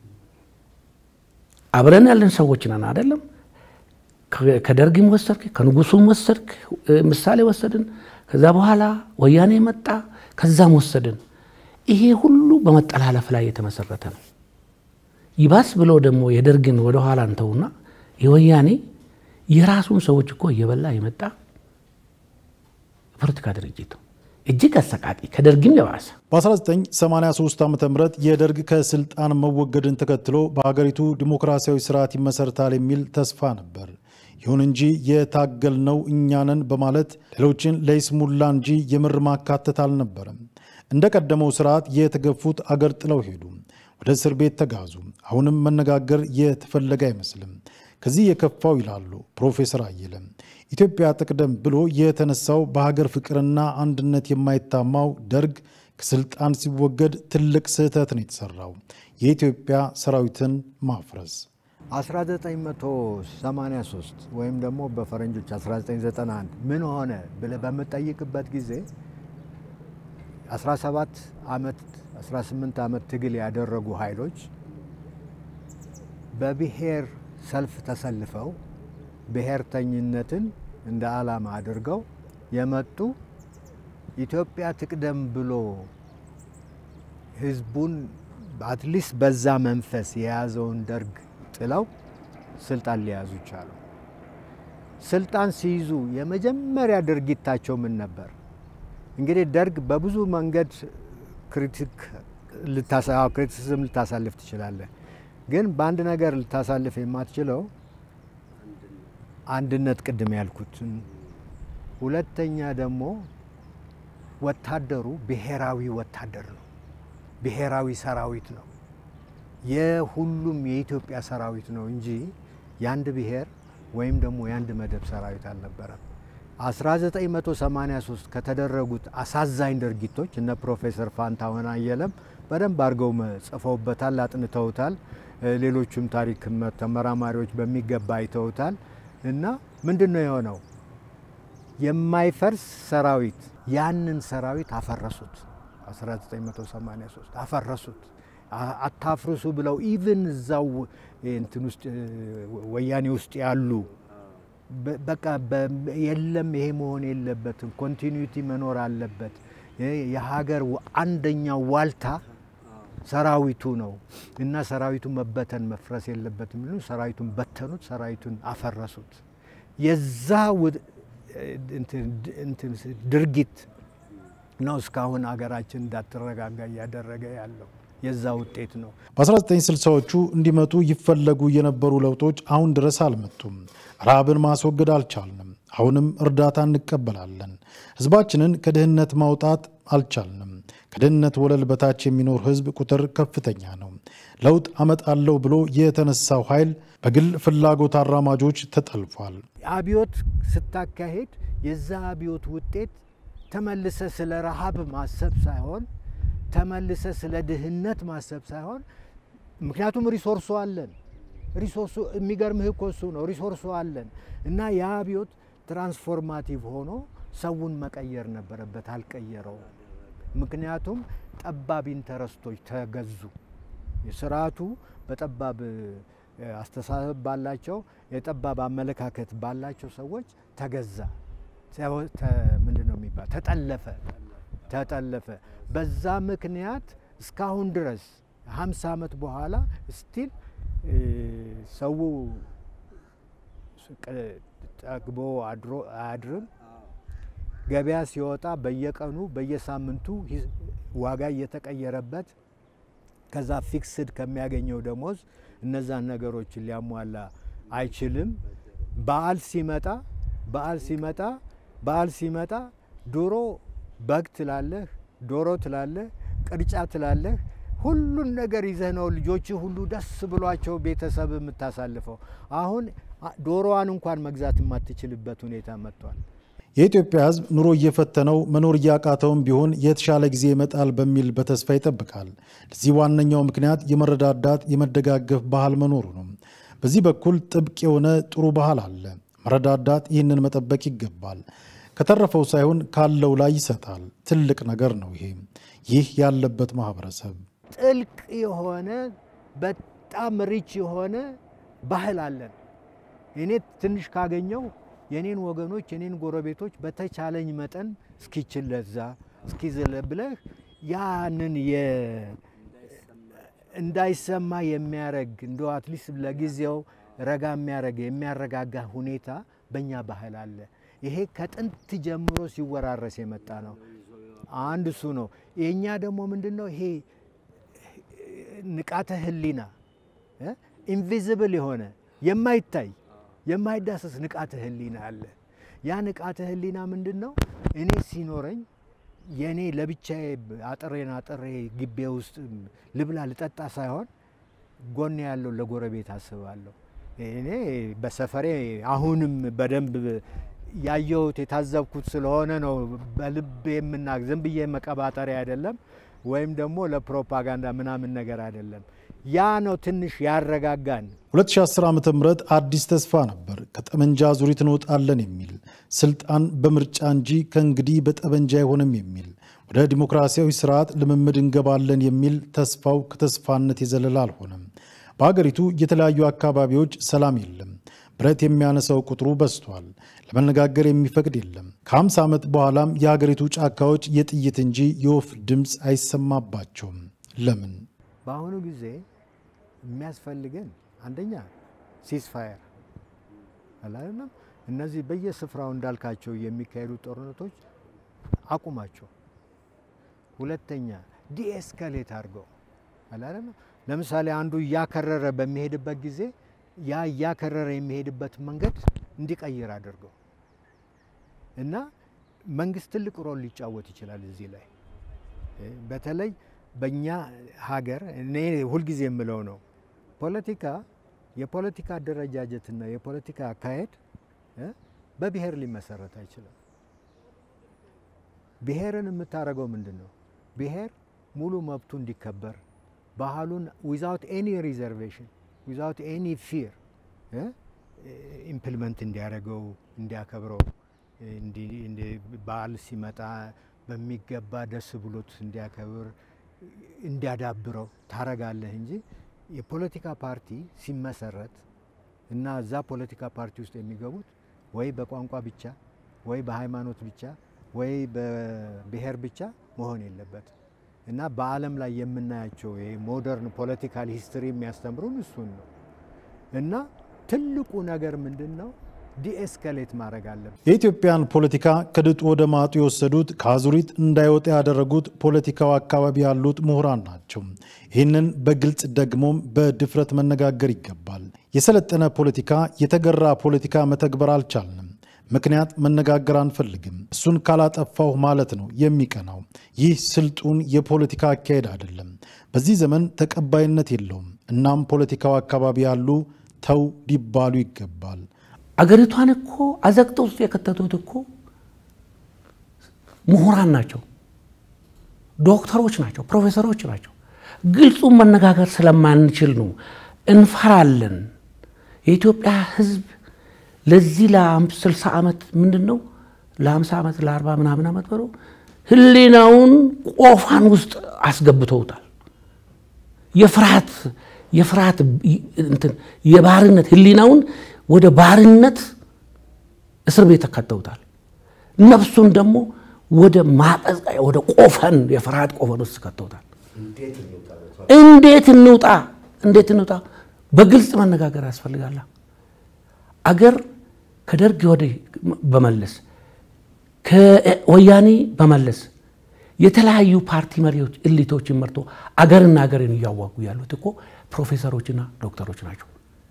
አብረን ያለን ሰዎች ነን አይደለም። ከደርግም ወሰድክ፣ ከንጉሱም ወሰድክ፣ ምሳሌ ወሰድን። ከዛ በኋላ ወያኔ መጣ፣ ከዛም ወሰድን። ይሄ ሁሉ በመጠላለፍ ላይ የተመሰረተ ነው። ይባስ ብሎ ደግሞ የደርግን ወደኋላ እንተውና የወያኔ የራሱን ሰዎች እኮ እየበላ የመጣ የፖለቲካ ድርጅት ነው። እጅግ አሰቃቂ ከደርግም የባሰ በ1983 ዓ ም የደርግ ከስልጣን መወገድን ተከትሎ በሀገሪቱ ዲሞክራሲያዊ ስርዓት ይመሰርታል የሚል ተስፋ ነበር። ይሁን እንጂ የታገልነው እኛንን በማለት ሌሎችን ለይስሙላ እንጂ የምር ማካተት አልነበረም። እንደ ቀደመው ስርዓት የተገፉት አገር ጥለው ሄዱ፣ ወደ እስር ቤት ተጋዙ። አሁንም መነጋገር የተፈለገ አይመስልም። ከዚህ የከፋው ይላሉ ፕሮፌሰር አየለ ኢትዮጵያ ትቅደም ብሎ የተነሳው በሀገር ፍቅርና አንድነት የማይታማው ደርግ ከስልጣን ሲወገድ ትልቅ ስህተት ነው የተሰራው፣ የኢትዮጵያ ሰራዊትን ማፍረስ። 1983 ወይም ደግሞ በፈረንጆች 1991 ምን ሆነ ብለህ በምጠይቅበት ጊዜ 17 ዓመት 18 ዓመት ትግል ያደረጉ ኃይሎች በብሔር ሰልፍ ተሰልፈው ብሔርተኝነትን እንደ ዓላማ አድርገው የመጡ ኢትዮጵያ ትቅደም ብሎ ህዝቡን አትሊስት በዛ መንፈስ የያዘውን ደርግ ጥለው ስልጣን ሊያዙ ቻሉ። ስልጣን ሲይዙ የመጀመሪያ ድርጊታቸው ምን ነበር? እንግዲህ ደርግ በብዙ መንገድ ክሪቲሲዝም ልታሳልፍ ትችላለህ። ግን በአንድ ነገር ልታሳልፍ የማትችለው አንድነት ቅድም ያልኩትን፣ ሁለተኛ ደግሞ ወታደሩ ብሔራዊ ወታደር ነው፣ ብሔራዊ ሰራዊት ነው። የሁሉም የኢትዮጵያ ሰራዊት ነው እንጂ የአንድ ብሔር ወይም ደግሞ የአንድ መደብ ሰራዊት አልነበረም። 1983 ከተደረጉት አሳዛኝ ድርጊቶች እነ ፕሮፌሰር ፋንታሁን አየለም በደንብ አድርገው ጽፈውበታል፣ አጥንተውታል። ሌሎቹም ታሪክ ተመራማሪዎች በሚገባ አይተውታል። እና ምንድን ነው የሆነው? የማይፈርስ ሰራዊት ያንን ሰራዊት አፈረሱት። 1983 አፈረሱት። አታፍርሱ ብለው ኢቭን እዛው እንትን ውስጥ ወያኔ ውስጥ ያሉ በቃ የለም ይሄ መሆን የለበትም፣ ኮንቲኒዩቲ መኖር አለበት። የሀገር አንደኛው ዋልታ ሰራዊቱ ነው እና ሰራዊቱ መበተን መፍረስ የለበትም የሚሉ ሰራዊቱን በተኑት፣ ሰራዊቱን አፈረሱት። የዛ ድርጊት ነው እስካሁን ሀገራችን እንዳትረጋጋ እያደረገ ያለው የዛ ውጤት ነው። በ1960ዎቹ እንዲመጡ ይፈለጉ የነበሩ ለውጦች አሁን ድረስ አልመጡም። ረሃብን ማስወገድ አልቻልንም። አሁንም እርዳታ እንቀበላለን። ህዝባችንን ከድህነት ማውጣት አልቻልንም። ከድህነት ወለል በታች የሚኖር ህዝብ ቁጥር ከፍተኛ ነው። ለውጥ አመጣለሁ ብሎ የተነሳው ኃይል በግል ፍላጎት አራማጆች ተጠልፏል። አብዮት ስታካሄድ የዛ አብዮት ውጤት ተመልሰ ስለ ረሃብ ማሰብ ሳይሆን ተመልሰ ስለ ድህነት ማሰብ ሳይሆን፣ ምክንያቱም ሪሶርሱ አለን። ሪሶርሱ የሚገርምህ እኮ እሱ ነው። ሪሶርሱ አለን እና ያ አብዮት ትራንስፎርማቲቭ ሆኖ ሰውን መቀየር ነበረበት። አልቀየረው። ምክንያቱም ጠባብ ኢንተረስቶች ተገዙ። ስርዓቱ በጠባብ አስተሳሰብ ባላቸው የጠባብ አመለካከት ባላቸው ሰዎች ተገዛ። ምንድን ነው የሚባል ተጠለፈ ተጠለፈ። በዛ ምክንያት እስካሁን ድረስ ሀምሳ ዓመት በኋላ ስቲል ሰው ጠግቦ አድሮ አያድርም። ገበያ ሲወጣ በየቀኑ በየሳምንቱ ዋጋ እየተቀየረበት ከዛ ፊክስድ ከሚያገኘው ደሞዝ እነዛን ነገሮችን ሊያሟላ አይችልም። በዓል ሲመጣ በዓል ሲመጣ በዓል ሲመጣ ዶሮ በግ ትላለህ፣ ዶሮ ትላለህ፣ ቅርጫ ትላለህ። ሁሉን ነገር ይዘህ ነው ልጆች ሁሉ ደስ ብሏቸው ቤተሰብ የምታሳልፈው። አሁን ዶሮዋን እንኳን መግዛት የማትችልበት ሁኔታ መጥቷል። የኢትዮጵያ ሕዝብ ኑሮ እየፈተነው መኖር እያቃተውም ቢሆን የተሻለ ጊዜ ይመጣል በሚል በተስፋ ይጠብቃል። ለዚህ ዋነኛው ምክንያት የመረዳዳት የመደጋገፍ ባህል መኖሩ ነው። በዚህ በኩል ጥብቅ የሆነ ጥሩ ባህል አለ። መረዳዳት ይህንን መጠበቅ ይገባል። ከተረፈው ሳይሆን ካለው ላይ ይሰጣል። ትልቅ ነገር ነው ይሄ ይህ ያለበት ማህበረሰብ ጥልቅ የሆነ በጣም ሪች የሆነ ባህል አለን። እኔ ትንሽ ካገኘው የኔን ወገኖች የኔን ጎረቤቶች በተቻለኝ መጠን እስኪችል ለዛ እስኪዝለ ብለህ ያንን እንዳይሰማ የሚያረግ እንደ አትሊስት ለጊዜው ረጋ የሚያረግ የሚያረጋጋ ሁኔታ በእኛ ባህል አለ። ይሄ ከጥንት ጀምሮ ሲወራረስ የመጣ ነው። አንድ እሱ ነው። የእኛ ደግሞ ምንድን ነው ይሄ ንቃተ ህሊና ኢንቪዚብል የሆነ የማይታይ የማይዳሰስ ንቃተ ህሊና አለ። ያ ንቃተ ህሊና ምንድን ነው? እኔ ሲኖረኝ የእኔ ለብቻዬ አጥሬን አጥሬ ግቤ ውስጥ ልብላ ልጠጣ ሳይሆን ጎን ያለው ለጎረቤት አስባለሁ። እኔ በሰፈሬ አሁንም በደንብ ያየሁት የታዘብኩት ስለሆነ ነው። በልብ የምና ዝም ብዬ መቀባጠሪያ አይደለም፣ ወይም ደግሞ ለፕሮፓጋንዳ ምናምን ነገር አይደለም። ያ ነው ትንሽ ያረጋጋን። 2010 ዓ ም አዲስ ተስፋ ነበር። ከጠመንጃ ዙሪት እንወጣለን የሚል ስልጣን በምርጫ እንጂ ከእንግዲህ በጠመንጃ አይሆንም የሚል ወደ ዲሞክራሲያዊ ስርዓት ልምምድ እንገባለን የሚል ተስፋው ከተስፋነት የዘለለ አልሆነም። በሀገሪቱ የተለያዩ አካባቢዎች ሰላም የለም። ብረት የሚያነሳው ቁጥሩ በዝቷል። ለመነጋገር የሚፈቅድ የለም። ከ50 ዓመት በኋላም የሀገሪቱ ጫካዎች የጥይት እንጂ የወፍ ድምፅ አይሰማባቸውም። ለምን? በአሁኑ ጊዜ የሚያስፈልገን አንደኛ ሲስፋየር አላለም። እነዚህ በየስፍራው እንዳልካቸው የሚካሄዱ ጦርነቶች አቁማቸው። ሁለተኛ ዲኤስካሌት አድርገው አላለም። ለምሳሌ አንዱ እያከረረ በሚሄድበት ጊዜ ያ እያከረረ የሚሄድበት መንገድ እንዲቀይር አድርገው እና መንግስት ትልቅ ሮል ሊጫወት ይችላል እዚህ ላይ በተለይ በእኛ ሀገር እኔ ሁልጊዜ የምለው ነው ፖለቲካ የፖለቲካ አደረጃጀትና የፖለቲካ አካሄድ በብሔር ሊመሰረት አይችልም። ብሔርን የምታደርገው ምንድን ነው? ብሔር ሙሉ መብቱ እንዲከበር ባህሉን ዊዛውት ኤኒ ሪዘርቬሽን ዊዛውት ኤኒ ፊር ኢምፕሊመንት እንዲያደርገው እንዲያከብረው፣ በዓል ሲመጣ በሚገባ ደስ ብሎት እንዲያከብር እንዲያዳብረው ታረጋለህ እንጂ የፖለቲካ ፓርቲ ሲመሰረት እና እዛ ፖለቲካ ፓርቲ ውስጥ የሚገቡት ወይ በቋንቋ ብቻ ወይ በሃይማኖት ብቻ ወይ በብሔር ብቻ መሆን የለበት እና በዓለም ላይ የምናያቸው ሞደርን ፖለቲካል ሂስትሪ የሚያስተምሩን እሱን ነው እና ትልቁ ነገር ምንድን ነው? ዲኤስካሌት ማድረግ አለብን። የኢትዮጵያን ፖለቲካ ከድጡ ወደ ማጡ የወሰዱት ከአዙሪት እንዳይወጣ ያደረጉት ፖለቲካው አካባቢ ያሉት ምሁራን ናቸው። ይህንን በግልጽ ደግሞም በድፍረት መነጋገር ይገባል። የሰለጠነ ፖለቲካ፣ የተገራ ፖለቲካ መተግበር አልቻልንም። ምክንያት መነጋገር አንፈልግም። እሱን ካላጠፋሁ ማለት ነው የሚቀናው። ይህ ስልጡን የፖለቲካ አካሄድ አይደለም። በዚህ ዘመን ተቀባይነት የለውም። እናም ፖለቲካው አካባቢ ያሉ ተው ሊባሉ ይገባል። አገሪቷን እኮ አዘቅጥ ውስጥ የከተቱት እኮ ምሁራን ናቸው፣ ዶክተሮች ናቸው፣ ፕሮፌሰሮች ናቸው። ግልጹን መነጋገር ስለማንችል ነው። እንፈራለን። የኢትዮጵያ ሕዝብ ለዚህ ለስልሳ ዓመት ምንድን ነው ለሀምሳ ዓመት ለአርባ ምናምን ዓመት በለው ህሊናውን ቆፋን ውስጥ አስገብተውታል። የፍርሃት የፍርሃት እንትን የባርነት ህሊናውን ወደ ባርነት እስር ቤት ተከተውታል። ነፍሱን ደግሞ ወደ ማቀዝቀያ ወደ ቆፈን የፍርሃት ቆፈን ውስጥ ከተውታል። እንዴት እንውጣ? እንዴት እንውጣ? በግልጽ መነጋገር ያስፈልጋል። አገር ከደርግ ወዲህ በመለስ ከወያኔ በመለስ የተለያዩ ፓርቲ መሪዎች እሊቶችን መርቶ አገርና አገርን እያዋጉ ያሉት እኮ ፕሮፌሰሮችና ዶክተሮች ናቸው።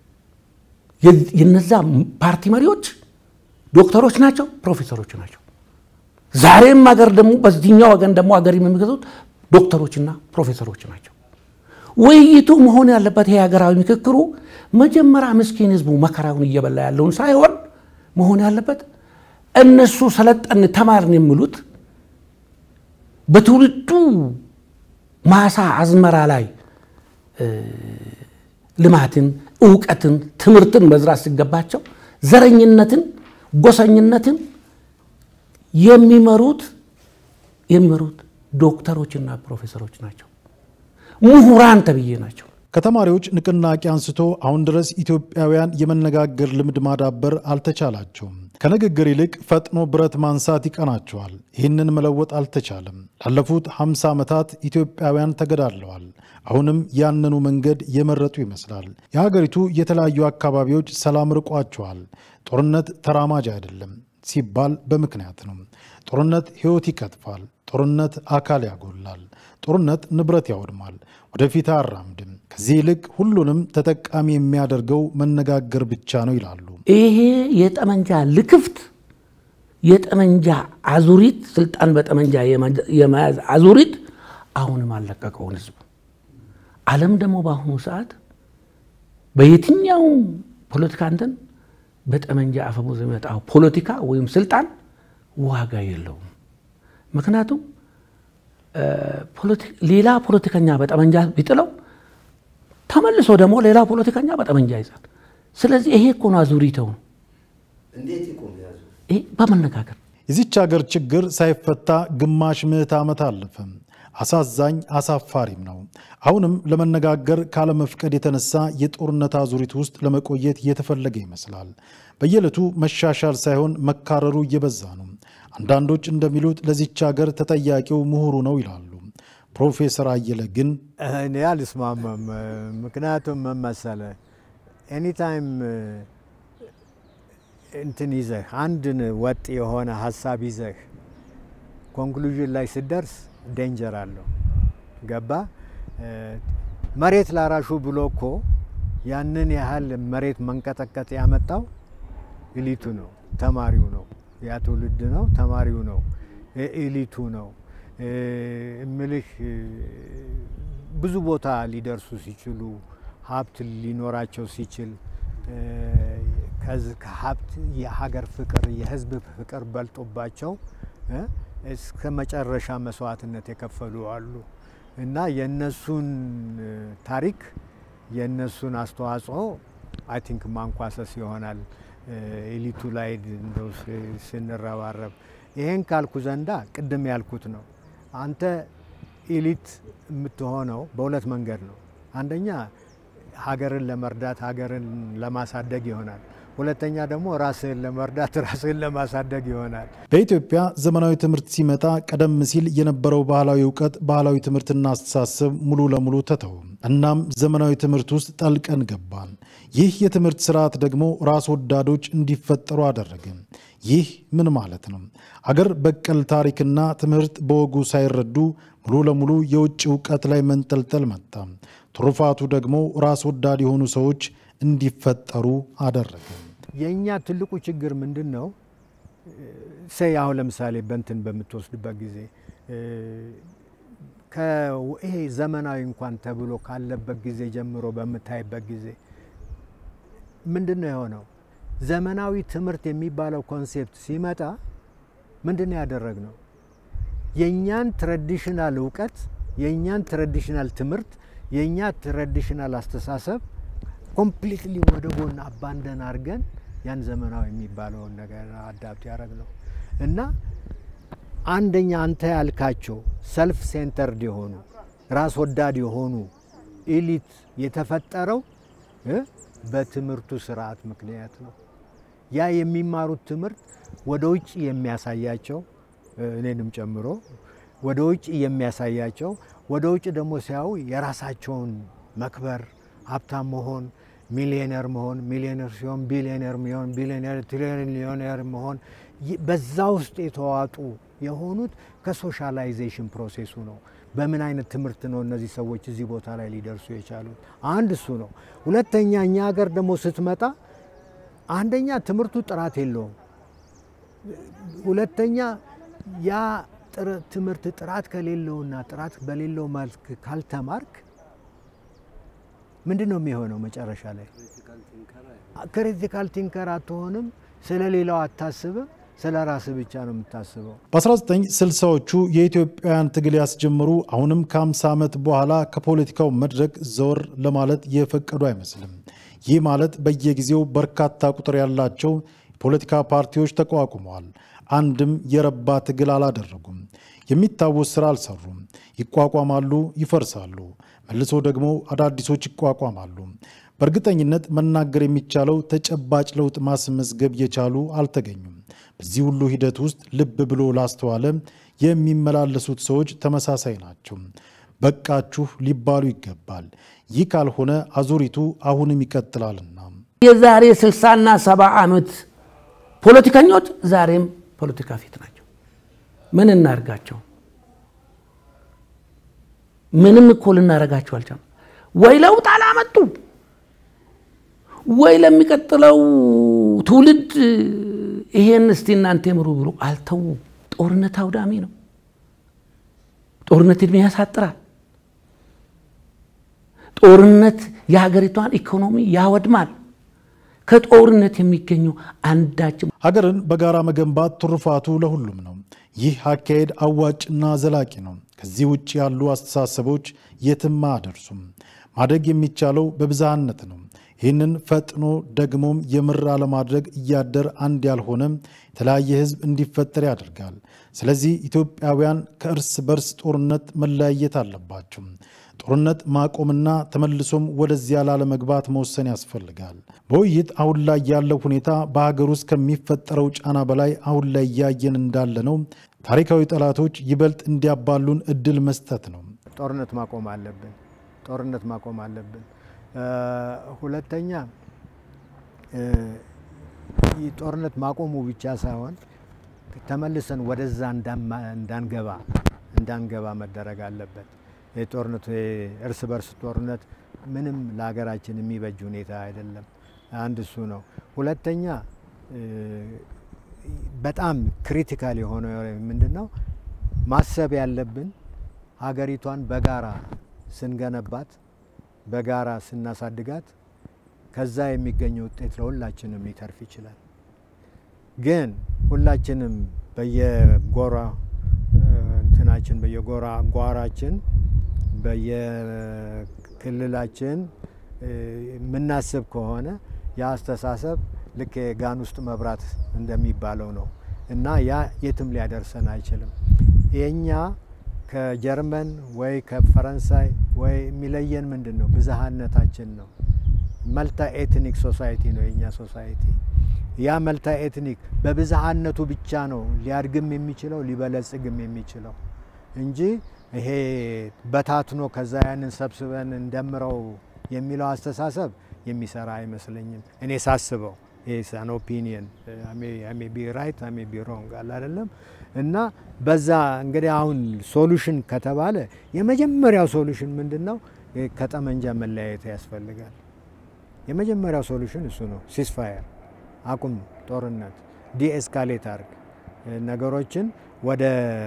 የነዛ ፓርቲ መሪዎች ዶክተሮች ናቸው፣ ፕሮፌሰሮች ናቸው። ዛሬም አገር ደግሞ በዚህኛው ወገን ደግሞ አገር የሚገዙት ዶክተሮችና ፕሮፌሰሮች ናቸው። ውይይቱ መሆን ያለበት ይሄ ሀገራዊ ምክክሩ መጀመሪያ ምስኪን ህዝቡ መከራውን እየበላ ያለውን ሳይሆን መሆን ያለበት እነሱ ሰለጠን ተማርን የሚሉት በትውልዱ ማሳ አዝመራ ላይ ልማትን፣ እውቀትን፣ ትምህርትን መዝራት ሲገባቸው ዘረኝነትን፣ ጎሰኝነትን የሚመሩት የሚመሩት ዶክተሮችና ፕሮፌሰሮች ናቸው። ምሁራን ተብዬ ናቸው። ከተማሪዎች ንቅናቄ አንስቶ አሁን ድረስ ኢትዮጵያውያን የመነጋገር ልምድ ማዳበር አልተቻላቸውም። ከንግግር ይልቅ ፈጥኖ ብረት ማንሳት ይቀናቸዋል። ይህንን መለወጥ አልተቻለም። ላለፉት 50 ዓመታት ኢትዮጵያውያን ተገዳድለዋል። አሁንም ያንኑ መንገድ የመረጡ ይመስላል። የሀገሪቱ የተለያዩ አካባቢዎች ሰላም ርቋቸዋል። ጦርነት ተራማጅ አይደለም ሲባል በምክንያት ነው። ጦርነት ሕይወት ይቀጥፋል። ጦርነት አካል ያጎላል። ጦርነት ንብረት ያወድማል፣ ወደፊት አያራምድም። ከዚህ ይልቅ ሁሉንም ተጠቃሚ የሚያደርገው መነጋገር ብቻ ነው ይላሉ። ይሄ የጠመንጃ ልክፍት የጠመንጃ አዙሪት ስልጣን በጠመንጃ የመያዝ አዙሪት አሁንም አልለቀቀውን ህዝብ። ዓለም ደግሞ በአሁኑ ሰዓት በየትኛውም ፖለቲካ እንትን በጠመንጃ አፈሙዝ የሚመጣው ፖለቲካ ወይም ስልጣን ዋጋ የለውም። ምክንያቱም ሌላ ፖለቲከኛ በጠመንጃ ቢጥለው ተመልሶ ደግሞ ሌላ ፖለቲከኛ በጠመንጃ ይዛል። ስለዚህ ይሄ እኮ ነው አዙሪተው ነው። ይሄ በመነጋገር የዚች ሀገር ችግር ሳይፈታ ግማሽ ምዕት ዓመት አለፈ። አሳዛኝ አሳፋሪም ነው። አሁንም ለመነጋገር ካለመፍቀድ የተነሳ የጦርነት አዙሪት ውስጥ ለመቆየት እየተፈለገ ይመስላል። በየዕለቱ መሻሻል ሳይሆን መካረሩ እየበዛ ነው። አንዳንዶች እንደሚሉት ለዚች ሀገር ተጠያቂው ምሁሩ ነው ይላሉ። ፕሮፌሰር አየለ ግን እኔ አልስማማም። ምክንያቱም ምን መሰለህ ኤኒታይም እንትን ይዘህ አንድን ወጥ የሆነ ሀሳብ ይዘህ ኮንክሉዥን ላይ ስደርስ ዴንጀር አለው። ገባ መሬት ላራሹ ብሎ እኮ ያንን ያህል መሬት መንቀጥቀጥ ያመጣው ኢሊቱ ነው፣ ተማሪው ነው፣ ያ ትውልድ ነው፣ ተማሪው ነው፣ ኢሊቱ ነው እምልህ ብዙ ቦታ ሊደርሱ ሲችሉ ሀብት ሊኖራቸው ሲችል ከሀብት የሀገር ፍቅር የህዝብ ፍቅር በልጦባቸው እስከ መጨረሻ መስዋዕትነት የከፈሉ አሉ እና የእነሱን ታሪክ የእነሱን አስተዋጽኦ አይ ቲንክ ማንኳሰስ ይሆናል ኤሊቱ ላይ እንደው ስንረባረብ። ይሄን ካልኩ ዘንዳ ቅድም ያልኩት ነው። አንተ ኤሊት የምትሆነው በሁለት መንገድ ነው። አንደኛ ሀገርን ለመርዳት ሀገርን ለማሳደግ ይሆናል። ሁለተኛ ደግሞ ራስህን ለመርዳት ራስህን ለማሳደግ ይሆናል። በኢትዮጵያ ዘመናዊ ትምህርት ሲመጣ ቀደም ሲል የነበረው ባህላዊ እውቀት፣ ባህላዊ ትምህርትና አስተሳሰብ ሙሉ ለሙሉ ተተው። እናም ዘመናዊ ትምህርት ውስጥ ጠልቀን ገባን። ይህ የትምህርት ስርዓት ደግሞ ራስ ወዳዶች እንዲፈጠሩ አደረገ። ይህ ምን ማለት ነው? አገር በቀል ታሪክና ትምህርት በወጉ ሳይረዱ ሙሉ ለሙሉ የውጭ እውቀት ላይ መንጠልጠል መጣ። ትሩፋቱ ደግሞ ራስ ወዳድ የሆኑ ሰዎች እንዲፈጠሩ አደረገ። የእኛ ትልቁ ችግር ምንድን ነው? ሰይ አሁን ለምሳሌ በንትን በምትወስድበት ጊዜ ይሄ ዘመናዊ እንኳን ተብሎ ካለበት ጊዜ ጀምሮ በምታይበት ጊዜ ምንድን ነው የሆነው? ዘመናዊ ትምህርት የሚባለው ኮንሴፕት ሲመጣ ምንድን ነው ያደረግነው? የእኛን ትራዲሽናል እውቀት፣ የእኛን ትራዲሽናል ትምህርት፣ የእኛ ትራዲሽናል አስተሳሰብ ኮምፕሊትሊ ወደ ጎን አባንደን አድርገን ያን ዘመናዊ የሚባለውን ነገር አዳፕት ያደረግ ነው እና አንደኛ አንተ ያልካቸው ሰልፍ ሴንተርድ የሆኑ ራስ ወዳድ የሆኑ ኢሊት የተፈጠረው በትምህርቱ ስርዓት ምክንያት ነው። ያ የሚማሩት ትምህርት ወደ ውጭ የሚያሳያቸው እኔንም ጨምሮ ወደ ውጭ የሚያሳያቸው ወደ ውጭ ደግሞ ሲያዩ የራሳቸውን መክበር፣ ሀብታም መሆን፣ ሚሊዮነር መሆን፣ ሚሊዮነር ሲሆን ቢሊዮነር ሚሆን፣ ቢሊዮነር ትሪሊዮነር መሆን በዛ ውስጥ የተዋጡ የሆኑት ከሶሻላይዜሽን ፕሮሴሱ ነው። በምን አይነት ትምህርት ነው እነዚህ ሰዎች እዚህ ቦታ ላይ ሊደርሱ የቻሉት? አንድ እሱ ነው። ሁለተኛ እኛ ሀገር ደግሞ ስትመጣ አንደኛ ትምህርቱ ጥራት የለውም። ሁለተኛ ያ ትምህርት ጥራት ከሌለውና ጥራት በሌለው መልክ ካልተማርክ ምንድን ነው የሚሆነው? መጨረሻ ላይ ክሪቲካል ቲንከር አትሆንም። ስለ ሌላው አታስብም። ስለ ራስ ብቻ ነው የምታስበው። በ1960ዎቹ የኢትዮጵያውያን ትግል ያስጀምሩ አሁንም ከ50 ዓመት በኋላ ከፖለቲካው መድረክ ዘወር ለማለት የፈቀዱ አይመስልም። ይህ ማለት በየጊዜው በርካታ ቁጥር ያላቸው የፖለቲካ ፓርቲዎች ተቋቁመዋል። አንድም የረባ ትግል አላደረጉም። የሚታወስ ስራ አልሰሩም። ይቋቋማሉ፣ ይፈርሳሉ፣ መልሶ ደግሞ አዳዲሶች ይቋቋማሉ። በእርግጠኝነት መናገር የሚቻለው ተጨባጭ ለውጥ ማስመዝገብ የቻሉ አልተገኙም። በዚህ ሁሉ ሂደት ውስጥ ልብ ብሎ ላስተዋለ የሚመላለሱት ሰዎች ተመሳሳይ ናቸው። በቃችሁ ሊባሉ ይገባል። ይህ ካልሆነ አዙሪቱ አሁንም ይቀጥላልና የዛሬ ስልሳና ሰባ ዓመት ፖለቲከኞች ዛሬም ፖለቲካ ፊት ናቸው። ምን እናርጋቸው? ምንም እኮ ልናደርጋቸው አልቻልንም። ወይ ለውጥ አላመጡ ወይ ለሚቀጥለው ትውልድ ይሄን እስቲ እናንተ ምሩ ብሎ አልተዉ። ጦርነት አውዳሚ ነው። ጦርነት እድሜ ያሳጥራል። ጦርነት የሀገሪቷን ኢኮኖሚ ያወድማል። ከጦርነት የሚገኘው አንዳችም ሀገርን በጋራ መገንባት ትሩፋቱ ለሁሉም ነው። ይህ አካሄድ አዋጭና ዘላቂ ነው። ከዚህ ውጭ ያሉ አስተሳሰቦች የትም አያደርሱም። ማደግ የሚቻለው በብዝሃነት ነው። ይህንን ፈጥኖ ደግሞም የምር አለማድረግ እያደር አንድ ያልሆነ የተለያየ ሕዝብ እንዲፈጠር ያደርጋል። ስለዚህ ኢትዮጵያውያን ከእርስ በርስ ጦርነት መለያየት አለባቸው። ጦርነት ማቆምና ተመልሶም ወደዚያ ላለመግባት መወሰን ያስፈልጋል። በውይይት አሁን ላይ ያለው ሁኔታ በሀገር ውስጥ ከሚፈጠረው ጫና በላይ አሁን ላይ እያየን እንዳለ ነው። ታሪካዊ ጠላቶች ይበልጥ እንዲያባሉን እድል መስጠት ነው። ጦርነት ማቆም አለብን። ጦርነት ማቆም አለብን። ሁለተኛ ጦርነት ማቆሙ ብቻ ሳይሆን ተመልሰን ወደዛ እንዳንገባ እንዳንገባ መደረግ አለበት። የጦርነቱ እርስ በርስ ጦርነት ምንም ለሀገራችን የሚበጅ ሁኔታ አይደለም። አንድ እሱ ነው። ሁለተኛ በጣም ክሪቲካል የሆነ ምንድን ነው ማሰብ ያለብን ሀገሪቷን በጋራ ስንገነባት በጋራ ስናሳድጋት ከዛ የሚገኘው ውጤት ለሁላችንም ሊተርፍ ይችላል። ግን ሁላችንም በየጎራ እንትናችን በየጎራ ጓራችን በየክልላችን የምናስብ ከሆነ የአስተሳሰብ ልክ የጋን ውስጥ መብራት እንደሚባለው ነው እና ያ የትም ሊያደርሰን አይችልም። የኛ ከጀርመን ወይ ከፈረንሳይ ወይ የሚለየን ምንድን ነው? ብዝሃነታችን ነው። መልታ ኤትኒክ ሶሳይቲ ነው የኛ ሶሳይቲ። ያ መልታ ኤትኒክ በብዝሃነቱ ብቻ ነው ሊያድግም የሚችለው ሊበለጽግም የሚችለው እንጂ ይሄ በታትኖ ከዛ ያንን ሰብስበን እንደምረው የሚለው አስተሳሰብ የሚሰራ አይመስለኝም። እኔ ሳስበው ሳን ኦፒኒየን ሜ ቢ ራይት ሜ ቢ ሮንግ አለ አይደለም። እና በዛ እንግዲህ አሁን ሶሉሽን ከተባለ የመጀመሪያው ሶሉሽን ምንድን ነው? ከጠመንጃ መለያየት ያስፈልጋል። የመጀመሪያው ሶሉሽን እሱ ነው። ሲስፋየር አቁም፣ ጦርነት ዲኤስካሌት አርግ፣ ነገሮችን ወደ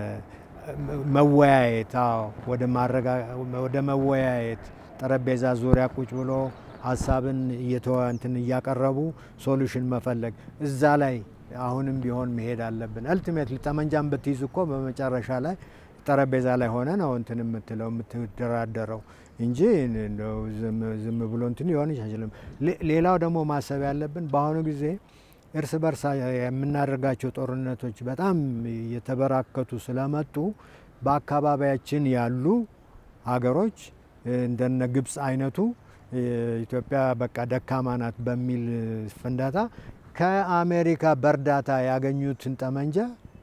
መወያየት ወደ መወያየት ጠረጴዛ ዙሪያ ቁጭ ብሎ ሀሳብን እንትን እያቀረቡ ሶሉሽን መፈለግ እዛ ላይ አሁንም ቢሆን መሄድ አለብን። አልቲሜትሊ ጠመንጃን ብትይዝ እኮ በመጨረሻ ላይ ጠረጴዛ ላይ ሆነ ነው እንትን የምትለው የምትደራደረው እንጂ ዝም ብሎ እንትን ሊሆን አይችልም። ሌላው ደግሞ ማሰብ ያለብን በአሁኑ ጊዜ እርስ በርስ የምናደርጋቸው ጦርነቶች በጣም የተበራከቱ ስለመጡ በአካባቢያችን ያሉ ሀገሮች እንደነ ግብፅ አይነቱ ኢትዮጵያ በቃ ደካማ ናት በሚል ፍንዳታ ከአሜሪካ በእርዳታ ያገኙትን ጠመንጃ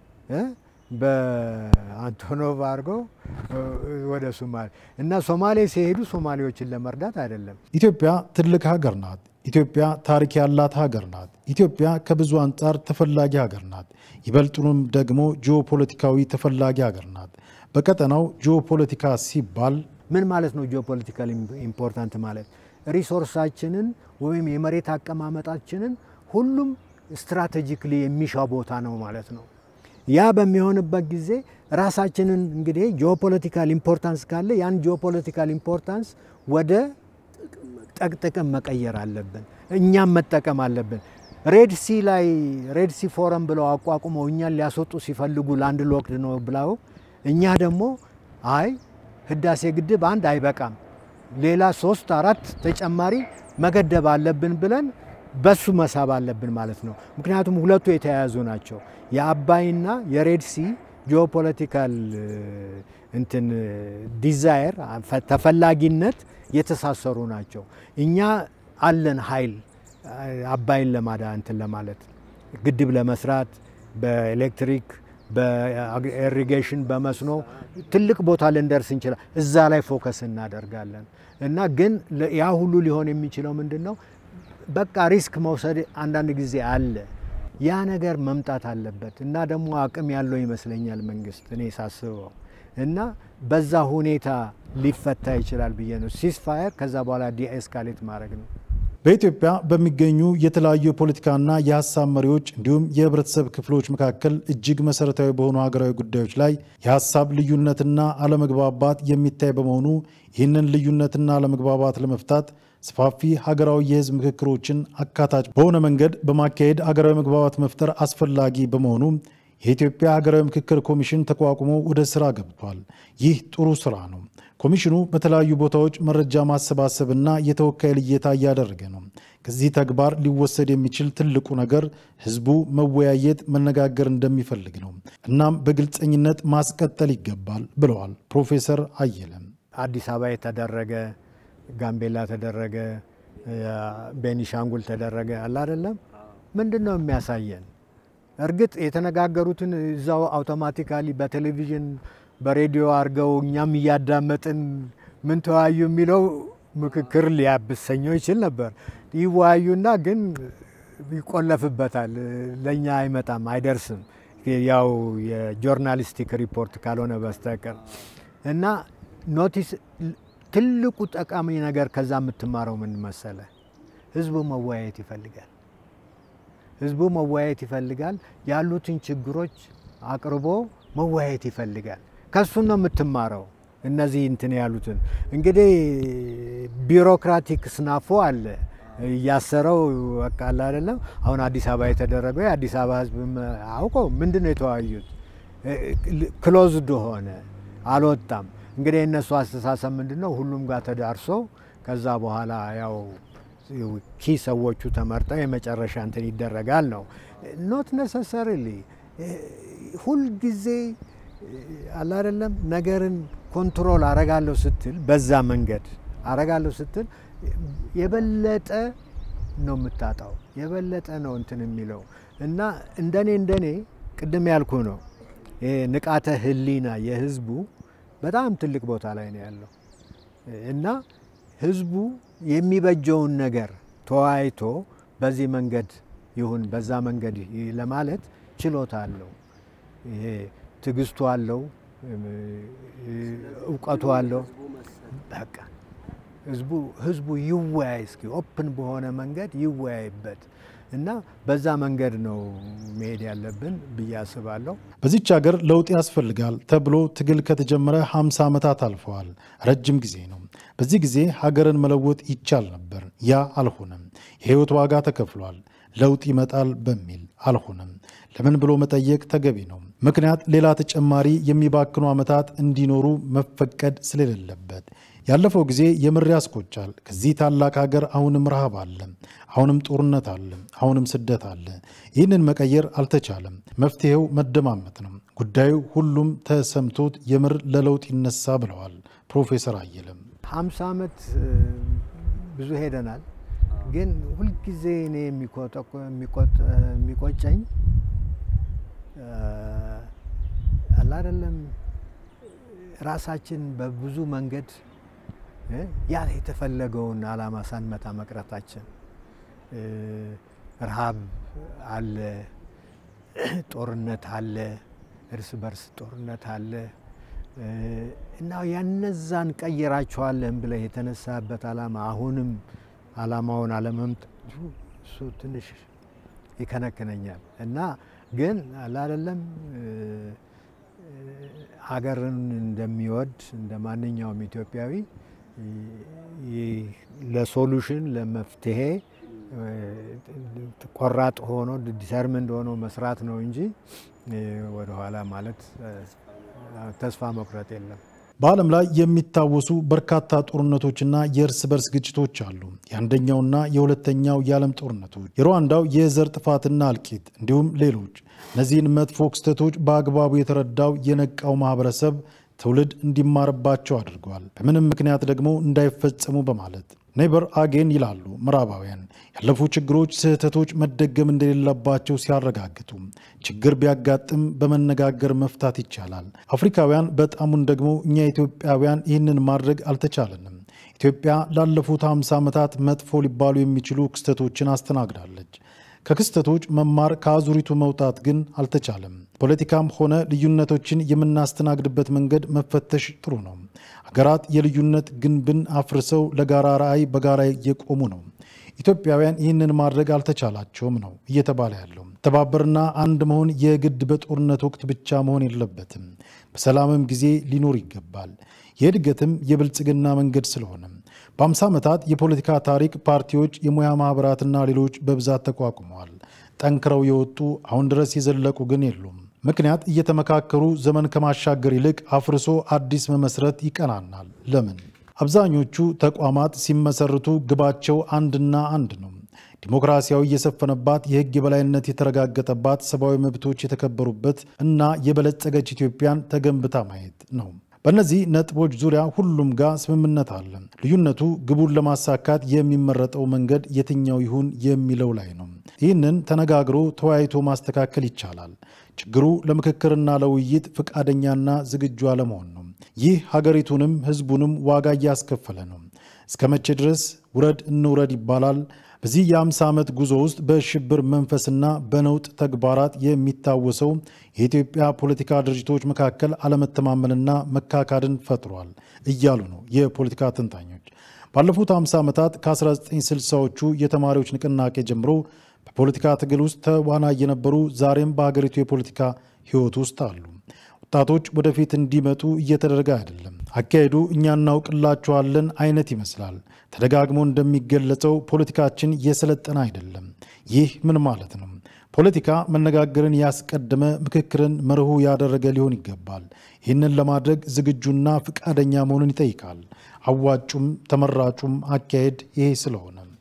በአንቶኖቭ አድርገው ወደ ሶማሌ እና ሶማሌ ሲሄዱ ሶማሌዎችን ለመርዳት አይደለም። ኢትዮጵያ ትልቅ ሀገር ናት። ኢትዮጵያ ታሪክ ያላት ሀገር ናት። ኢትዮጵያ ከብዙ አንጻር ተፈላጊ ሀገር ናት። ይበልጡንም ደግሞ ጂኦፖለቲካዊ ተፈላጊ ሀገር ናት። በቀጠናው ጂኦፖለቲካ ሲባል ምን ማለት ነው? ጂኦፖለቲካል ኢምፖርታንት ማለት ሪሶርሳችንን ወይም የመሬት አቀማመጣችንን ሁሉም ስትራቴጂክሊ የሚሻ ቦታ ነው ማለት ነው። ያ በሚሆንበት ጊዜ ራሳችንን እንግዲህ ጂኦፖለቲካል ኢምፖርታንስ ካለ ያን ጂኦፖለቲካል ኢምፖርታንስ ወደ ጥቅም መቀየር አለብን። እኛም መጠቀም አለብን። ሬድ ሲ ላይ ሬድ ሲ ፎረም ብለው አቋቁመው እኛን ሊያስወጡ ሲፈልጉ ላንድ ሎክድ ነው ብለው እኛ ደግሞ አይ ህዳሴ ግድብ አንድ አይበቃም፣ ሌላ ሶስት አራት ተጨማሪ መገደብ አለብን ብለን በሱ መሳብ አለብን ማለት ነው። ምክንያቱም ሁለቱ የተያያዙ ናቸው። የአባይና የሬድ ሲ ጂኦፖለቲካል እንትን ዲዛየር ተፈላጊነት የተሳሰሩ ናቸው። እኛ አለን ኃይል አባይን ለማዳ እንትን ለማለት ግድብ ለመስራት በኤሌክትሪክ በኢሪጌሽን በመስኖ ትልቅ ቦታ ልንደርስ እንችላል። እዛ ላይ ፎከስ እናደርጋለን እና ግን ያ ሁሉ ሊሆን የሚችለው ምንድን ነው? በቃ ሪስክ መውሰድ አንዳንድ ጊዜ አለ። ያ ነገር መምጣት አለበት እና ደግሞ አቅም ያለው ይመስለኛል መንግስት እኔ ሳስበው እና በዛ ሁኔታ ሊፈታ ይችላል ብዬ ነው። ሲስፋየር ከዛ በኋላ ዲኤስካሌት ማድረግ ነው። በኢትዮጵያ በሚገኙ የተለያዩ የፖለቲካና የሀሳብ መሪዎች እንዲሁም የህብረተሰብ ክፍሎች መካከል እጅግ መሰረታዊ በሆኑ ሀገራዊ ጉዳዮች ላይ የሀሳብ ልዩነትና አለመግባባት የሚታይ በመሆኑ ይህንን ልዩነትና አለመግባባት ለመፍታት ሰፋፊ ሀገራዊ የህዝብ ምክክሮችን አካታች በሆነ መንገድ በማካሄድ ሀገራዊ መግባባት መፍጠር አስፈላጊ በመሆኑ የኢትዮጵያ ሀገራዊ ምክክር ኮሚሽን ተቋቁሞ ወደ ስራ ገብቷል። ይህ ጥሩ ስራ ነው። ኮሚሽኑ በተለያዩ ቦታዎች መረጃ ማሰባሰብና የተወካይ ልየታ እያደረገ ነው። ከዚህ ተግባር ሊወሰድ የሚችል ትልቁ ነገር ህዝቡ መወያየት፣ መነጋገር እንደሚፈልግ ነው። እናም በግልጸኝነት ማስቀጠል ይገባል ብለዋል ፕሮፌሰር አየለም። አዲስ አበባ የተደረገ ጋምቤላ ተደረገ፣ ቤኒሻንጉል ተደረገ አለ አይደለም። ምንድን ነው የሚያሳየን? እርግጥ የተነጋገሩትን እዛው አውቶማቲካሊ በቴሌቪዥን በሬዲዮ አድርገው እኛም እያዳመጥን ምን ተወያዩ የሚለው ምክክር ሊያብሰኘው ይችል ነበር። ይወያዩና ግን ይቆለፍበታል፣ ለእኛ አይመጣም፣ አይደርስም። ያው የጆርናሊስቲክ ሪፖርት ካልሆነ በስተቀር እና ኖቲስ ትልቁ ጠቃሚ ነገር ከዛ የምትማረው ምን መሰለ? ህዝቡ መወያየት ይፈልጋል። ህዝቡ መወያየት ይፈልጋል። ያሉትን ችግሮች አቅርቦ መወያየት ይፈልጋል። ከሱ ነው የምትማረው። እነዚህ እንትን ያሉትን እንግዲህ ቢሮክራቲክ ስናፎ አለ እያሰረው በቃል አይደለም። አሁን አዲስ አበባ የተደረገው የአዲስ አበባ ህዝብ አውቀው ምንድን ነው የተወያዩት? ክሎዝድ ሆነ፣ አልወጣም። እንግዲህ የእነሱ አስተሳሰብ ምንድን ነው? ሁሉም ጋር ተዳርሶ ከዛ በኋላ ያው ኪ ሰዎቹ ተመርጠው የመጨረሻ እንትን ይደረጋል ነው። ኖት ነሰሰሪሊ ሁልጊዜ አለ አይደለም ነገርን ኮንትሮል አረጋለሁ ስትል በዛ መንገድ አረጋለሁ ስትል የበለጠ ነው የምታጣው፣ የበለጠ ነው እንትን የሚለው እና እንደኔ እንደኔ ቅድም ያልኩ ነው ንቃተ ህሊና የህዝቡ በጣም ትልቅ ቦታ ላይ ነው ያለው እና ህዝቡ የሚበጀውን ነገር ተወያይቶ በዚህ መንገድ ይሁን በዛ መንገድ ለማለት ችሎታ አለው። ይሄ ትዕግስቱ አለው፣ እውቀቱ አለው። በቃ ህዝቡ ህዝቡ ይወያይ እስኪ ኦፕን በሆነ መንገድ ይወያይበት እና በዛ መንገድ ነው መሄድ ያለብን ብዬ አስባለሁ። በዚች ሀገር ለውጥ ያስፈልጋል ተብሎ ትግል ከተጀመረ 50 ዓመታት አልፈዋል። ረጅም ጊዜ ነው። በዚህ ጊዜ ሀገርን መለወጥ ይቻል ነበር። ያ አልሆነም። የህይወት ዋጋ ተከፍሏል። ለውጥ ይመጣል በሚል አልሆነም። ለምን ብሎ መጠየቅ ተገቢ ነው። ምክንያት ሌላ ተጨማሪ የሚባክኑ ዓመታት እንዲኖሩ መፈቀድ ስለሌለበት ያለፈው ጊዜ የምር ያስቆጫል። ከዚህ ታላቅ ሀገር አሁንም ረሃብ አለ፣ አሁንም ጦርነት አለ፣ አሁንም ስደት አለ። ይህንን መቀየር አልተቻለም። መፍትሄው መደማመጥ ነው። ጉዳዩ ሁሉም ተሰምቶት የምር ለለውጥ ይነሳ ብለዋል ፕሮፌሰር አየለም። ሀምሳ ዓመት ብዙ ሄደናል። ግን ሁልጊዜ እኔ የሚቆጨኝ አለ አይደለም ራሳችን በብዙ መንገድ ያ የተፈለገውን ዓላማ ሳንመታ መቅረታችን። ረሃብ አለ፣ ጦርነት አለ፣ እርስ በርስ ጦርነት አለ እና ያነዛን ቀይራቸዋለን ብለህ የተነሳበት ዓላማ አሁንም ዓላማውን አለመምጣቱ እሱ ትንሽ ይከነክነኛል እና ግን አላደለም ሀገርን እንደሚወድ እንደ ማንኛውም ኢትዮጵያዊ ለሶሉሽን ለመፍትሄ ቆራጥ ሆኖ ዲተርምንድ ሆኖ መስራት ነው እንጂ ወደኋላ ማለት ተስፋ መቁረጥ የለም። በዓለም ላይ የሚታወሱ በርካታ ጦርነቶችና የእርስ በርስ ግጭቶች አሉ። የአንደኛውና የሁለተኛው የዓለም ጦርነቶች፣ የሩዋንዳው የዘር ጥፋትና እልቂት እንዲሁም ሌሎች። እነዚህን መጥፎ ክስተቶች በአግባቡ የተረዳው የነቃው ማህበረሰብ ትውልድ እንዲማርባቸው አድርገዋል። በምንም ምክንያት ደግሞ እንዳይፈጸሙ በማለት ኔበር አጌን ይላሉ ምዕራባውያን። ያለፉ ችግሮች፣ ስህተቶች መደገም እንደሌለባቸው ሲያረጋግጡ ችግር ቢያጋጥም በመነጋገር መፍታት ይቻላል። አፍሪካውያን በጣሙን ደግሞ እኛ ኢትዮጵያውያን ይህንን ማድረግ አልተቻለንም። ኢትዮጵያ ላለፉት 50 ዓመታት መጥፎ ሊባሉ የሚችሉ ክስተቶችን አስተናግዳለች። ከክስተቶች መማር ከአዙሪቱ መውጣት ግን አልተቻለም። ፖለቲካም ሆነ ልዩነቶችን የምናስተናግድበት መንገድ መፈተሽ ጥሩ ነው። ሀገራት የልዩነት ግንብን አፍርሰው ለጋራ ራዕይ በጋራ እየቆሙ ነው። ኢትዮጵያውያን ይህንን ማድረግ አልተቻላቸውም ነው እየተባለ ያለው። ተባበርና አንድ መሆን የግድ በጦርነት ወቅት ብቻ መሆን የለበትም። በሰላምም ጊዜ ሊኖር ይገባል። የእድገትም የብልጽግና መንገድ ስለሆነ በአምሳ ዓመታት የፖለቲካ ታሪክ ፓርቲዎች፣ የሙያ ማኅበራትና ሌሎች በብዛት ተቋቁመዋል። ጠንክረው የወጡ አሁን ድረስ የዘለቁ ግን የሉም። ምክንያት እየተመካከሩ ዘመን ከማሻገር ይልቅ አፍርሶ አዲስ መመስረት ይቀናናል። ለምን? አብዛኞቹ ተቋማት ሲመሰርቱ ግባቸው አንድና አንድ ነው። ዲሞክራሲያዊ የሰፈነባት የሕግ የበላይነት የተረጋገጠባት ሰብአዊ መብቶች የተከበሩበት እና የበለጸገች ኢትዮጵያን ተገንብታ ማየት ነው። በእነዚህ ነጥቦች ዙሪያ ሁሉም ጋር ስምምነት አለ። ልዩነቱ ግቡን ለማሳካት የሚመረጠው መንገድ የትኛው ይሁን የሚለው ላይ ነው። ይህንን ተነጋግሮ ተወያይቶ ማስተካከል ይቻላል። ችግሩ ለምክክርና ለውይይት ፈቃደኛና ዝግጁ አለመሆን ነው። ይህ ሀገሪቱንም ሕዝቡንም ዋጋ እያስከፈለ ነው። እስከ መቼ ድረስ ውረድ እንውረድ ይባላል? በዚህ የአምሳ ዓመት ጉዞ ውስጥ በሽብር መንፈስና በነውጥ ተግባራት የሚታወሰው የኢትዮጵያ ፖለቲካ ድርጅቶች መካከል አለመተማመንና መካካድን ፈጥሯል እያሉ ነው የፖለቲካ ተንታኞች። ባለፉት 50 ዓመታት ከ1960ዎቹ የተማሪዎች ንቅናቄ ጀምሮ በፖለቲካ ትግል ውስጥ ተዋናይ የነበሩ ዛሬም በሀገሪቱ የፖለቲካ ሕይወት ውስጥ አሉ። ወጣቶች ወደፊት እንዲመጡ እየተደረገ አይደለም። አካሄዱ እኛ እናውቅላችኋለን አይነት ይመስላል። ተደጋግሞ እንደሚገለጸው ፖለቲካችን የሰለጠነ አይደለም። ይህ ምን ማለት ነው? ፖለቲካ መነጋገርን ያስቀደመ ምክክርን መርሁ ያደረገ ሊሆን ይገባል። ይህንን ለማድረግ ዝግጁና ፈቃደኛ መሆኑን ይጠይቃል። አዋጩም ተመራጩም አካሄድ ይሄ ስለሆነ